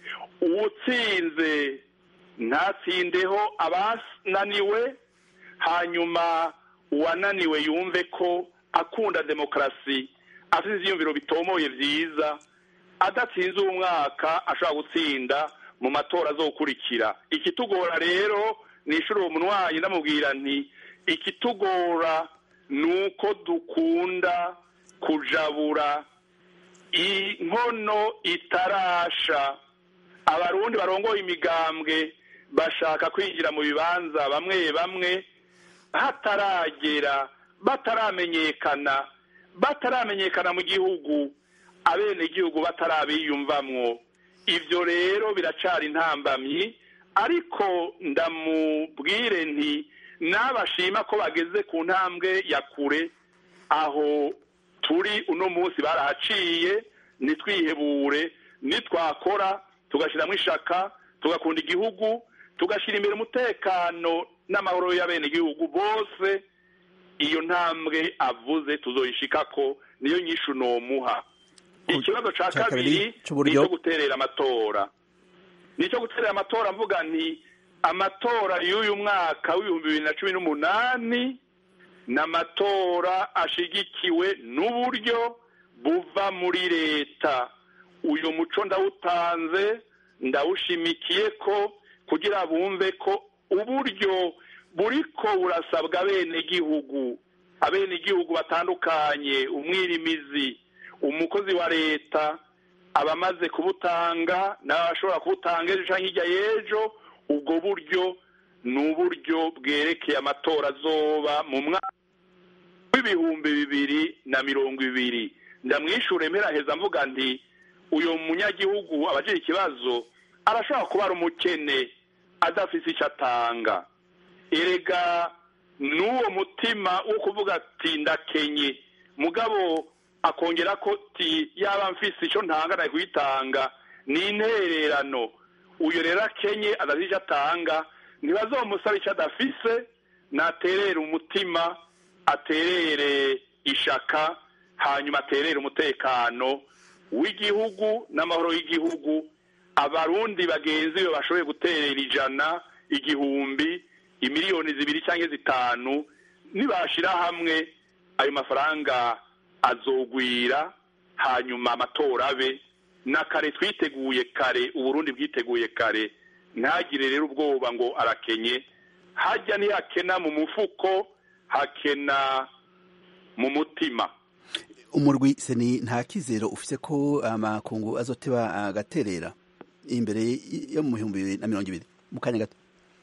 uwutsinze ntatsindeho abananiwe hanyuma uwananiwe yumve ko akunda demokarasi afite ibyiyumviro bitomoye byiza adatsinze uwo mwaka ashobora gutsinda mu matora azokurikira ikitugora rero ni ishuri uwo munwanyi ndamubwira nti ikitugora ni uko dukunda kujabura inkono itarasha abarundi barongoye imigambwe bashaka kwinjira mu bibanza bamwe bamwe hataragera bataramenyekana bataramenyekana mu gihugu abenegihugu batarabiyumvamwo ibyo rero biracari intambamyi ariko ndamubwire nti n'abashima ko bageze ku ntambwe ya kure aho turi uno munsi barahaciye ntitwihebure nitwakora tugashyiramo ishaka tugakunda igihugu tugashyira imbere umutekano n'amahoro y'abenegihugu bose iyo ntambwe avuze tuzoyishika ko niyo nyinshi unomuha ikibazo cya kabiri ni icyo guterera amatora ni icyo guterera amatora mvuga nti amatora y'uyu mwaka w'ibihumbi bibiri na cumi n'umunani ni amatora ashigikiwe n'uburyo buva muri leta uyu muco ndawutanze ndawushimikiye ko kugira bumve ko uburyo buriko burasabwa abenegihugu abenegihugu batandukanye umwirimizi umukozi wa leta abamaze kubutanga n'abashobora kubutanga ejo cyangwa hirya y'ejo ubwo buryo ni uburyo bwerekeye amatora azoba mu mwaka w'ibihumbi bibiri na mirongo ibiri ndamwishure mperaheza mvuga nti uyu munyagihugu abagira ikibazo arashobora kuba ari umukene adafite icyo atanga erega n'uwo mutima wo kuvuga ati ndakenye mugabo akongera ko ti yaba mfise icyo ntanga kuyitanga ni intererano uyu rero akenye adafite icyo atanga ntibazomusaba icyo adafise naterere umutima aterere ishaka hanyuma aterere umutekano w'igihugu n'amahoro y'igihugu abarundi bagenzi be bashoboye guterera ijana igihumbi imiliyoni zibiri cyangwa zitanu nibashira hamwe ayo mafaranga azogwira hanyuma amatora abe na kare twiteguye kare uburundi bwiteguye kare ntagire rero ubwoba ngo arakenye hajya ntihakena mu mufuko hakena mu mutima umurwi seni nta kizero ufise ko amakungu azoteba agaterera imbere yo mu bihumbi bibiri na mirongo ibiri mu kanya gato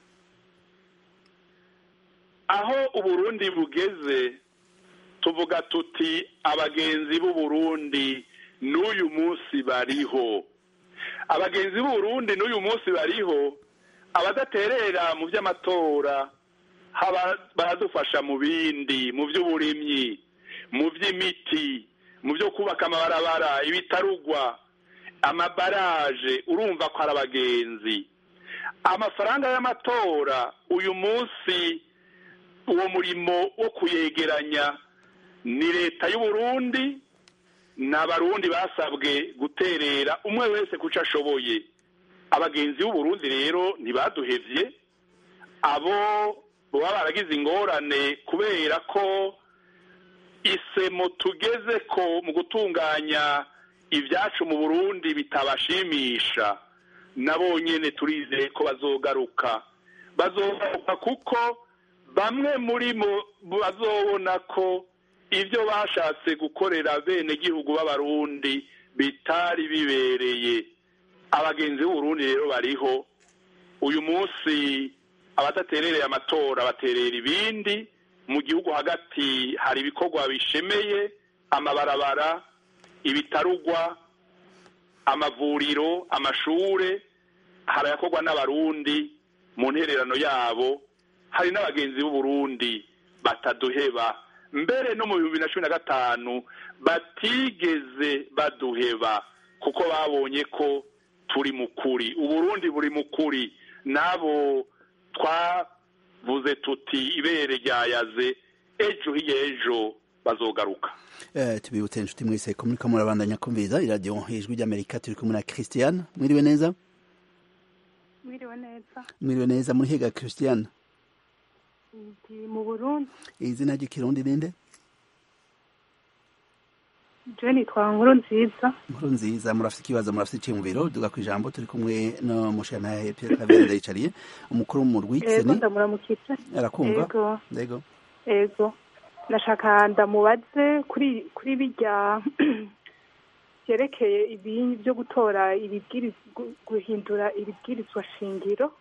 aho uburundi bugeze tuvuga tuti abagenzi b'uburundi n'uyu munsi bariho abagenzi b'uburundi n'uyu munsi bariho abadaterera mu by'amatora baradufasha mu bindi mu by'uburimyi mu by'imiti mu byo kubaka amabarabara ibitarugwa amabaraje urumva ko ari abagenzi amafaranga y'amatora uyu munsi uwo murimo wo kuyegeranya ni leta y'uburundi ni abarundi basabwe guterera umwe wese ku cyo ashoboye abagenzi b'uburundi rero ntibaduhevye abo baba baragize ingorane kubera ko isemo tugeze ko mu gutunganya ibyacu mu burundi bitabashimisha nabo nyine turizeye ko bazogaruka bazogaruka kuko bamwe muri bo bazobona ko ibyo bashatse gukorera bene gihugu b'abarundi bitari bibereye abagenzi b'uburundi rero bariho uyu munsi abadaterereye amatora baterera ibindi mu gihugu hagati hari ibikorwa bishemeye amabarabara ibitarugwa amavuriro amashure harayakorwa n'abarundi mu ntererano yabo hari n'abagenzi b'uburundi bataduheba mbere no mu bihumbi na cumi na gatanu batigeze baduheba kuko babonye ko turi mu kuri uburundi buri mu kuri n'abo twavuze tuti ibere ryayaze ejo hirya ejo bazogaruka tubibutse inshuti mwese ko muriko murabandanya kumviriza iradiyo ijwi ry'amerika turi kumwe na christiane mwiriwe neza mwiriwe neza mwiriwe neza muri hega christiane ndi mu burundi izina ry'ikirundi ninde je nitwa nkuru nziza nkuru nziza murafite ikibazo murafite iciyumviro duga ku ijambo turi kumwe no mushana Pierre Claver ndayicariye umukuru w'umurwi ego seni ndamuramukije arakumva ego ndego ego nashaka ndamubaze kuri kuri bijya byerekeye ibi byo gutora ibibwiriza guhindura ibibwirizwa shingiro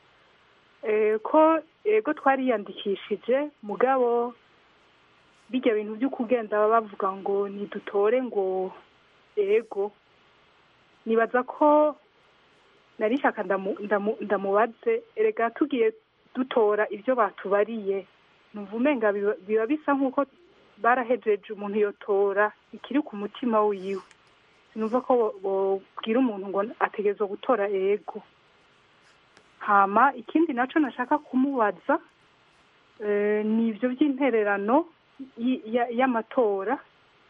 Eh, ko ego twariyandikishije mugabo bijya bintu byo kugenda bavuga ngo nidutore ngo ego nibaza ko nari nshaka ndamu- ndamu- ndamubaze erega tugiye dutora ibyo batubariye numva umenga biba biba bisa nk'uko barahejeje umuntu yotora ikiri ku mutima wiwe sinumva ko bo- bobwira umuntu ngo ategerezwa gutora ego hama ikindi naco nashaka kumubaza eh, ni ibyo by'intererano y- ya- y'amatora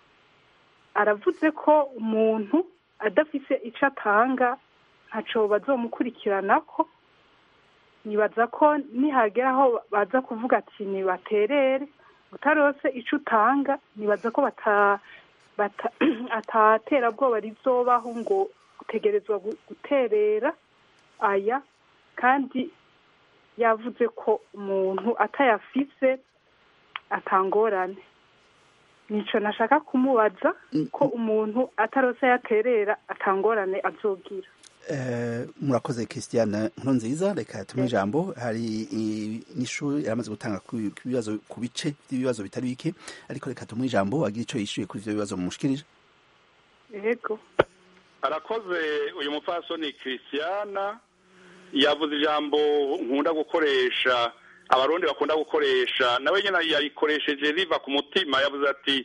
aravuze ko umuntu adafise ico atanga ntaco bazomukurikiranako nibaza ko nihagera aho baza kuvuga ati nibaterere utarose ico utanga nibaza ko bata bata ataterabwoba rizobaho ngo utegerezwa gu- guterera aya kandi yavuze ko umuntu atayafise atangorane nico nashaka kumubaza ko umuntu atarose yaterera atangorane azogira Eh, murakoze christiane nkuru nziza reka tumuhe ijambo hari i- n'ishuri yaramaze gutanga ku ku bibazo ku bice by'ibibazo bitari bike ariko reka tumuhe ijambo agira ico yishuye kuri ivyo bibazo mumushikirije yego arakoze uyu mupfasoni christiana yavuze ijambo nkunda gukoresha abarundi bakunda gukoresha nawe nyine yarikoresheje riva ku mutima yavuze ati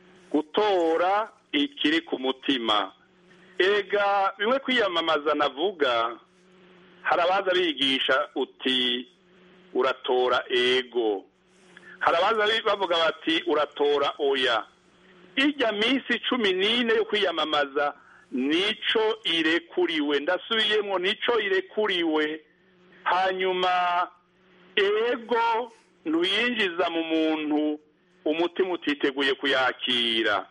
gutora ikiri ku mutima ega bimwe kwiyamamaza navuga hari abaza bigisha uti uratora ego hari abaza bi- bavuga bati uratora oya ijya minsi cumi n'ine yo kwiyamamaza nico irekuriwe ndasubiyemo nico irekuriwe hanyuma ego ntuyinjiza mu muntu umutima utiteguye kuyakira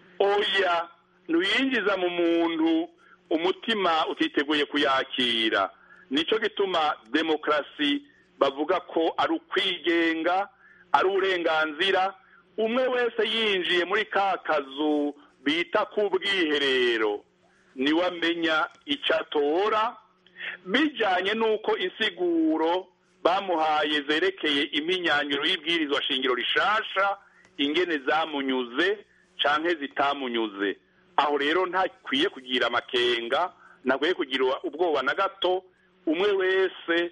oya ntuyinjiza mu muntu umutima utiteguye kuyakira nicyo gituma demokarasi bavuga ko ari ukwigenga ari uburenganzira umwe wese yinjiye muri ka kazu bita k'ubwiherero niwe amenya icyo atora bijyanye n'uko insiguro bamuhaye zerekeye iminyanyuro y'ibwirizwa shingiro rishasha ingene zamunyuze cyangwa zitamunyuze aho rero ntakwiye kugira amakenga ntakwiye kugira ubwoba na gato umwe wese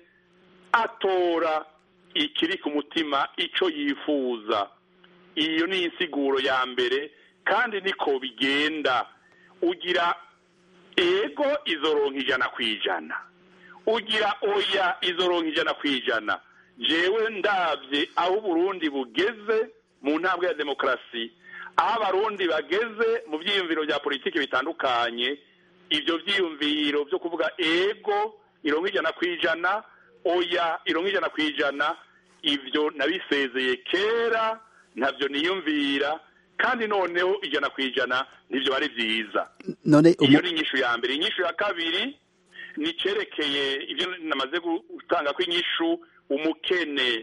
atora ikiri ku mutima icyo yifuza iyo ni insiguro ya mbere kandi niko bigenda ugira ego izoronka ijana ku ijana ugira oya izoronka ijana ku ijana jewe ndabye aho uburundi bugeze mu ntambwe ya demokarasi aho abarundi bageze mu byiyumviro bya politiki bitandukanye ibyo byiyumviro byo kuvuga ego ironka ijana ku ijana oya ironka ijana ku ijana ibyo nabisezeye kera ntabyo niyumvira kandi noneho ijana ku ijana ntibyo ari byiza iyo ni inyishu ya mbere inyishu ya kabiri ni icyerekeye ibyo namaze gutanga ko inyishu umukene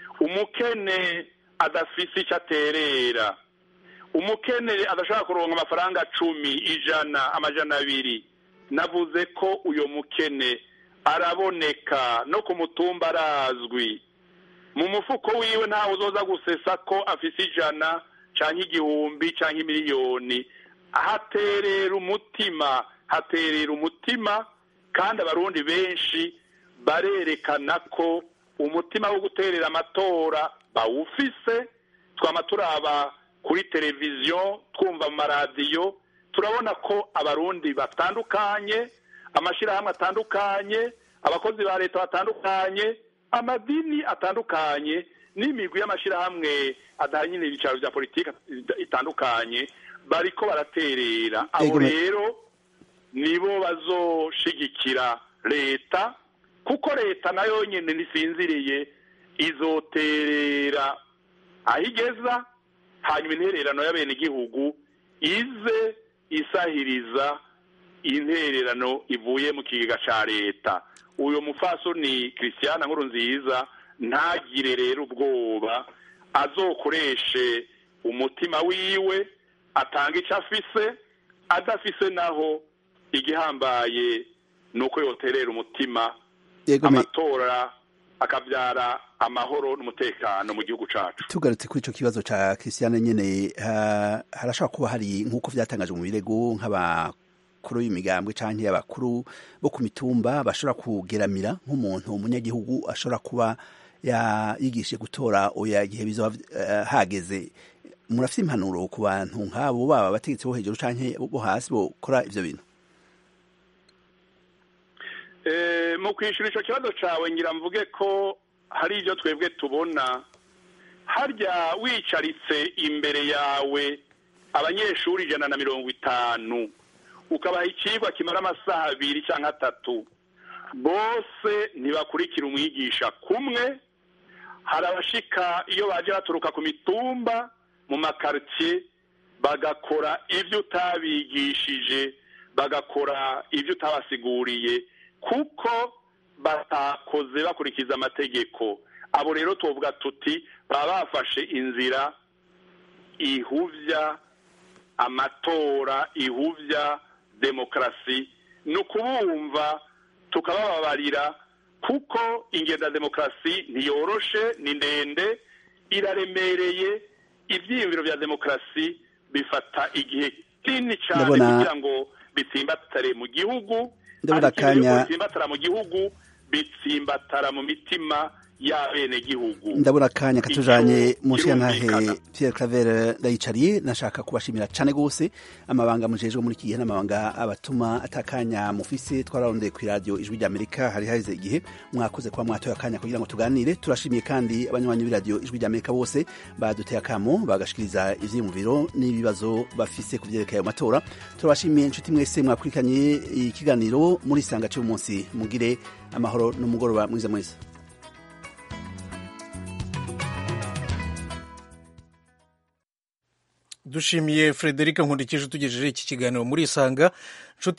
umukene adafise icyo aterera umukene adashobora kuronka amafaranga cumi ijana amajana abiri navuze ko uyo mukene araboneka no ku mutumba arazwi mu mufuko wiwe ntawe uzoza gusesa ko afise ijana cyangwa igihumbi cyangwa miliyoni haterera umutima haterera umutima kandi abarundi benshi barerekana ko umutima wo guterera amatora bawufise twama turaba kuri televiziyo twumva mu maradiyo turabona ko abarundi batandukanye amashyirahamwe atandukanye abakozi ba leta batandukanye amadini atandukanye n'imigwi y'amashyirahamwe adahanye n'ibicaro bya politiki itandukanye bariko baraterera abo rero nibo bazoshigikira leta kuko leta nayo nyine ntisinziriye izoterera aho igeza hanyuma intererano y'abenegihugu ize isahiriza intererano ivuye mu kigega cya leta uyu mufasoni christian nkuru nziza ntagire rero ubwoba azokoreshe umutima wiwe atanga icyo afise adafise naho igihambaye ni uko yoterera umutima amatora akabyara amahoro n'umutekano mu gihugu cyacu tugarutse kuri icyo kibazo cya christian nyine harashobora kuba hari nk'uko byatangajwe mu birego nk'abakuru y'imigambwe cyangwa abakuru bo ku mitumba bashobora kugeramira nk'umuntu umunyagihugu ashobora kuba yigishije gutora oya igihe bizaba hageze murafite impanuro ku bantu nk'abo baba abategetsi bo hejuru cyangwa bo hasi bakora ibyo bintu mu kwishyura icyo kibazo cyawe ngira mvuge ko hari ibyo twebwe tubona harya wicaritse imbere yawe abanyeshuri ijana na mirongo itanu ukabaha icyigwa kimara amasaha abiri cyangwa atatu bose ntibakurikira umwigisha kumwe hari abashika iyo baje baturuka ku mitumba mu makaritsiye bagakora ibyo utabigishije bagakora ibyo utabasiguriye kuko batakoze bakurikiza amategeko abo rero tuvuga tuti baba bafashe inzira ihuvya amatora ihuvya demokarasi ni ukubumva tukabababarira kuko ingendo ya demokarasi ntiyoroshe ni ndende iraremereye ibyiyumviro bya demokarasi bifata igihe kinini cyane kugira ngo bitsimbatare mu gihugu ndabona akanya bitsimbatara mu gihugu bitsimbatara mu mitima y'abenegihugu ndabona akanya katujanye Ico munsi ya ntahe kirumvikana. Pierre Claver ndayicariye nashaka kubashimira cane gose amabanga mujejwe muri iki gihe n'amabanga abatuma atakanya mufise twararondeye ku radio ijwi rya Amerika hari harize igihe mwakoze kuba mwatoye akanya kugira ngo tuganire turashimiye kandi abanywanyi b'iradio ijwi rya Amerika bose baduteye akamo bagashikiriza ivyiyumviro n'ibibazo bafise ku vyerekeye ayo matora turabashimiye inshuti mwese mwakurikanye ikiganiro muri sanga cy'uyu munsi mugire amahoro n'umugoroba mwiza mwiza dushimiye frederic nkundikije tugejeje iki kiganiro muri isanga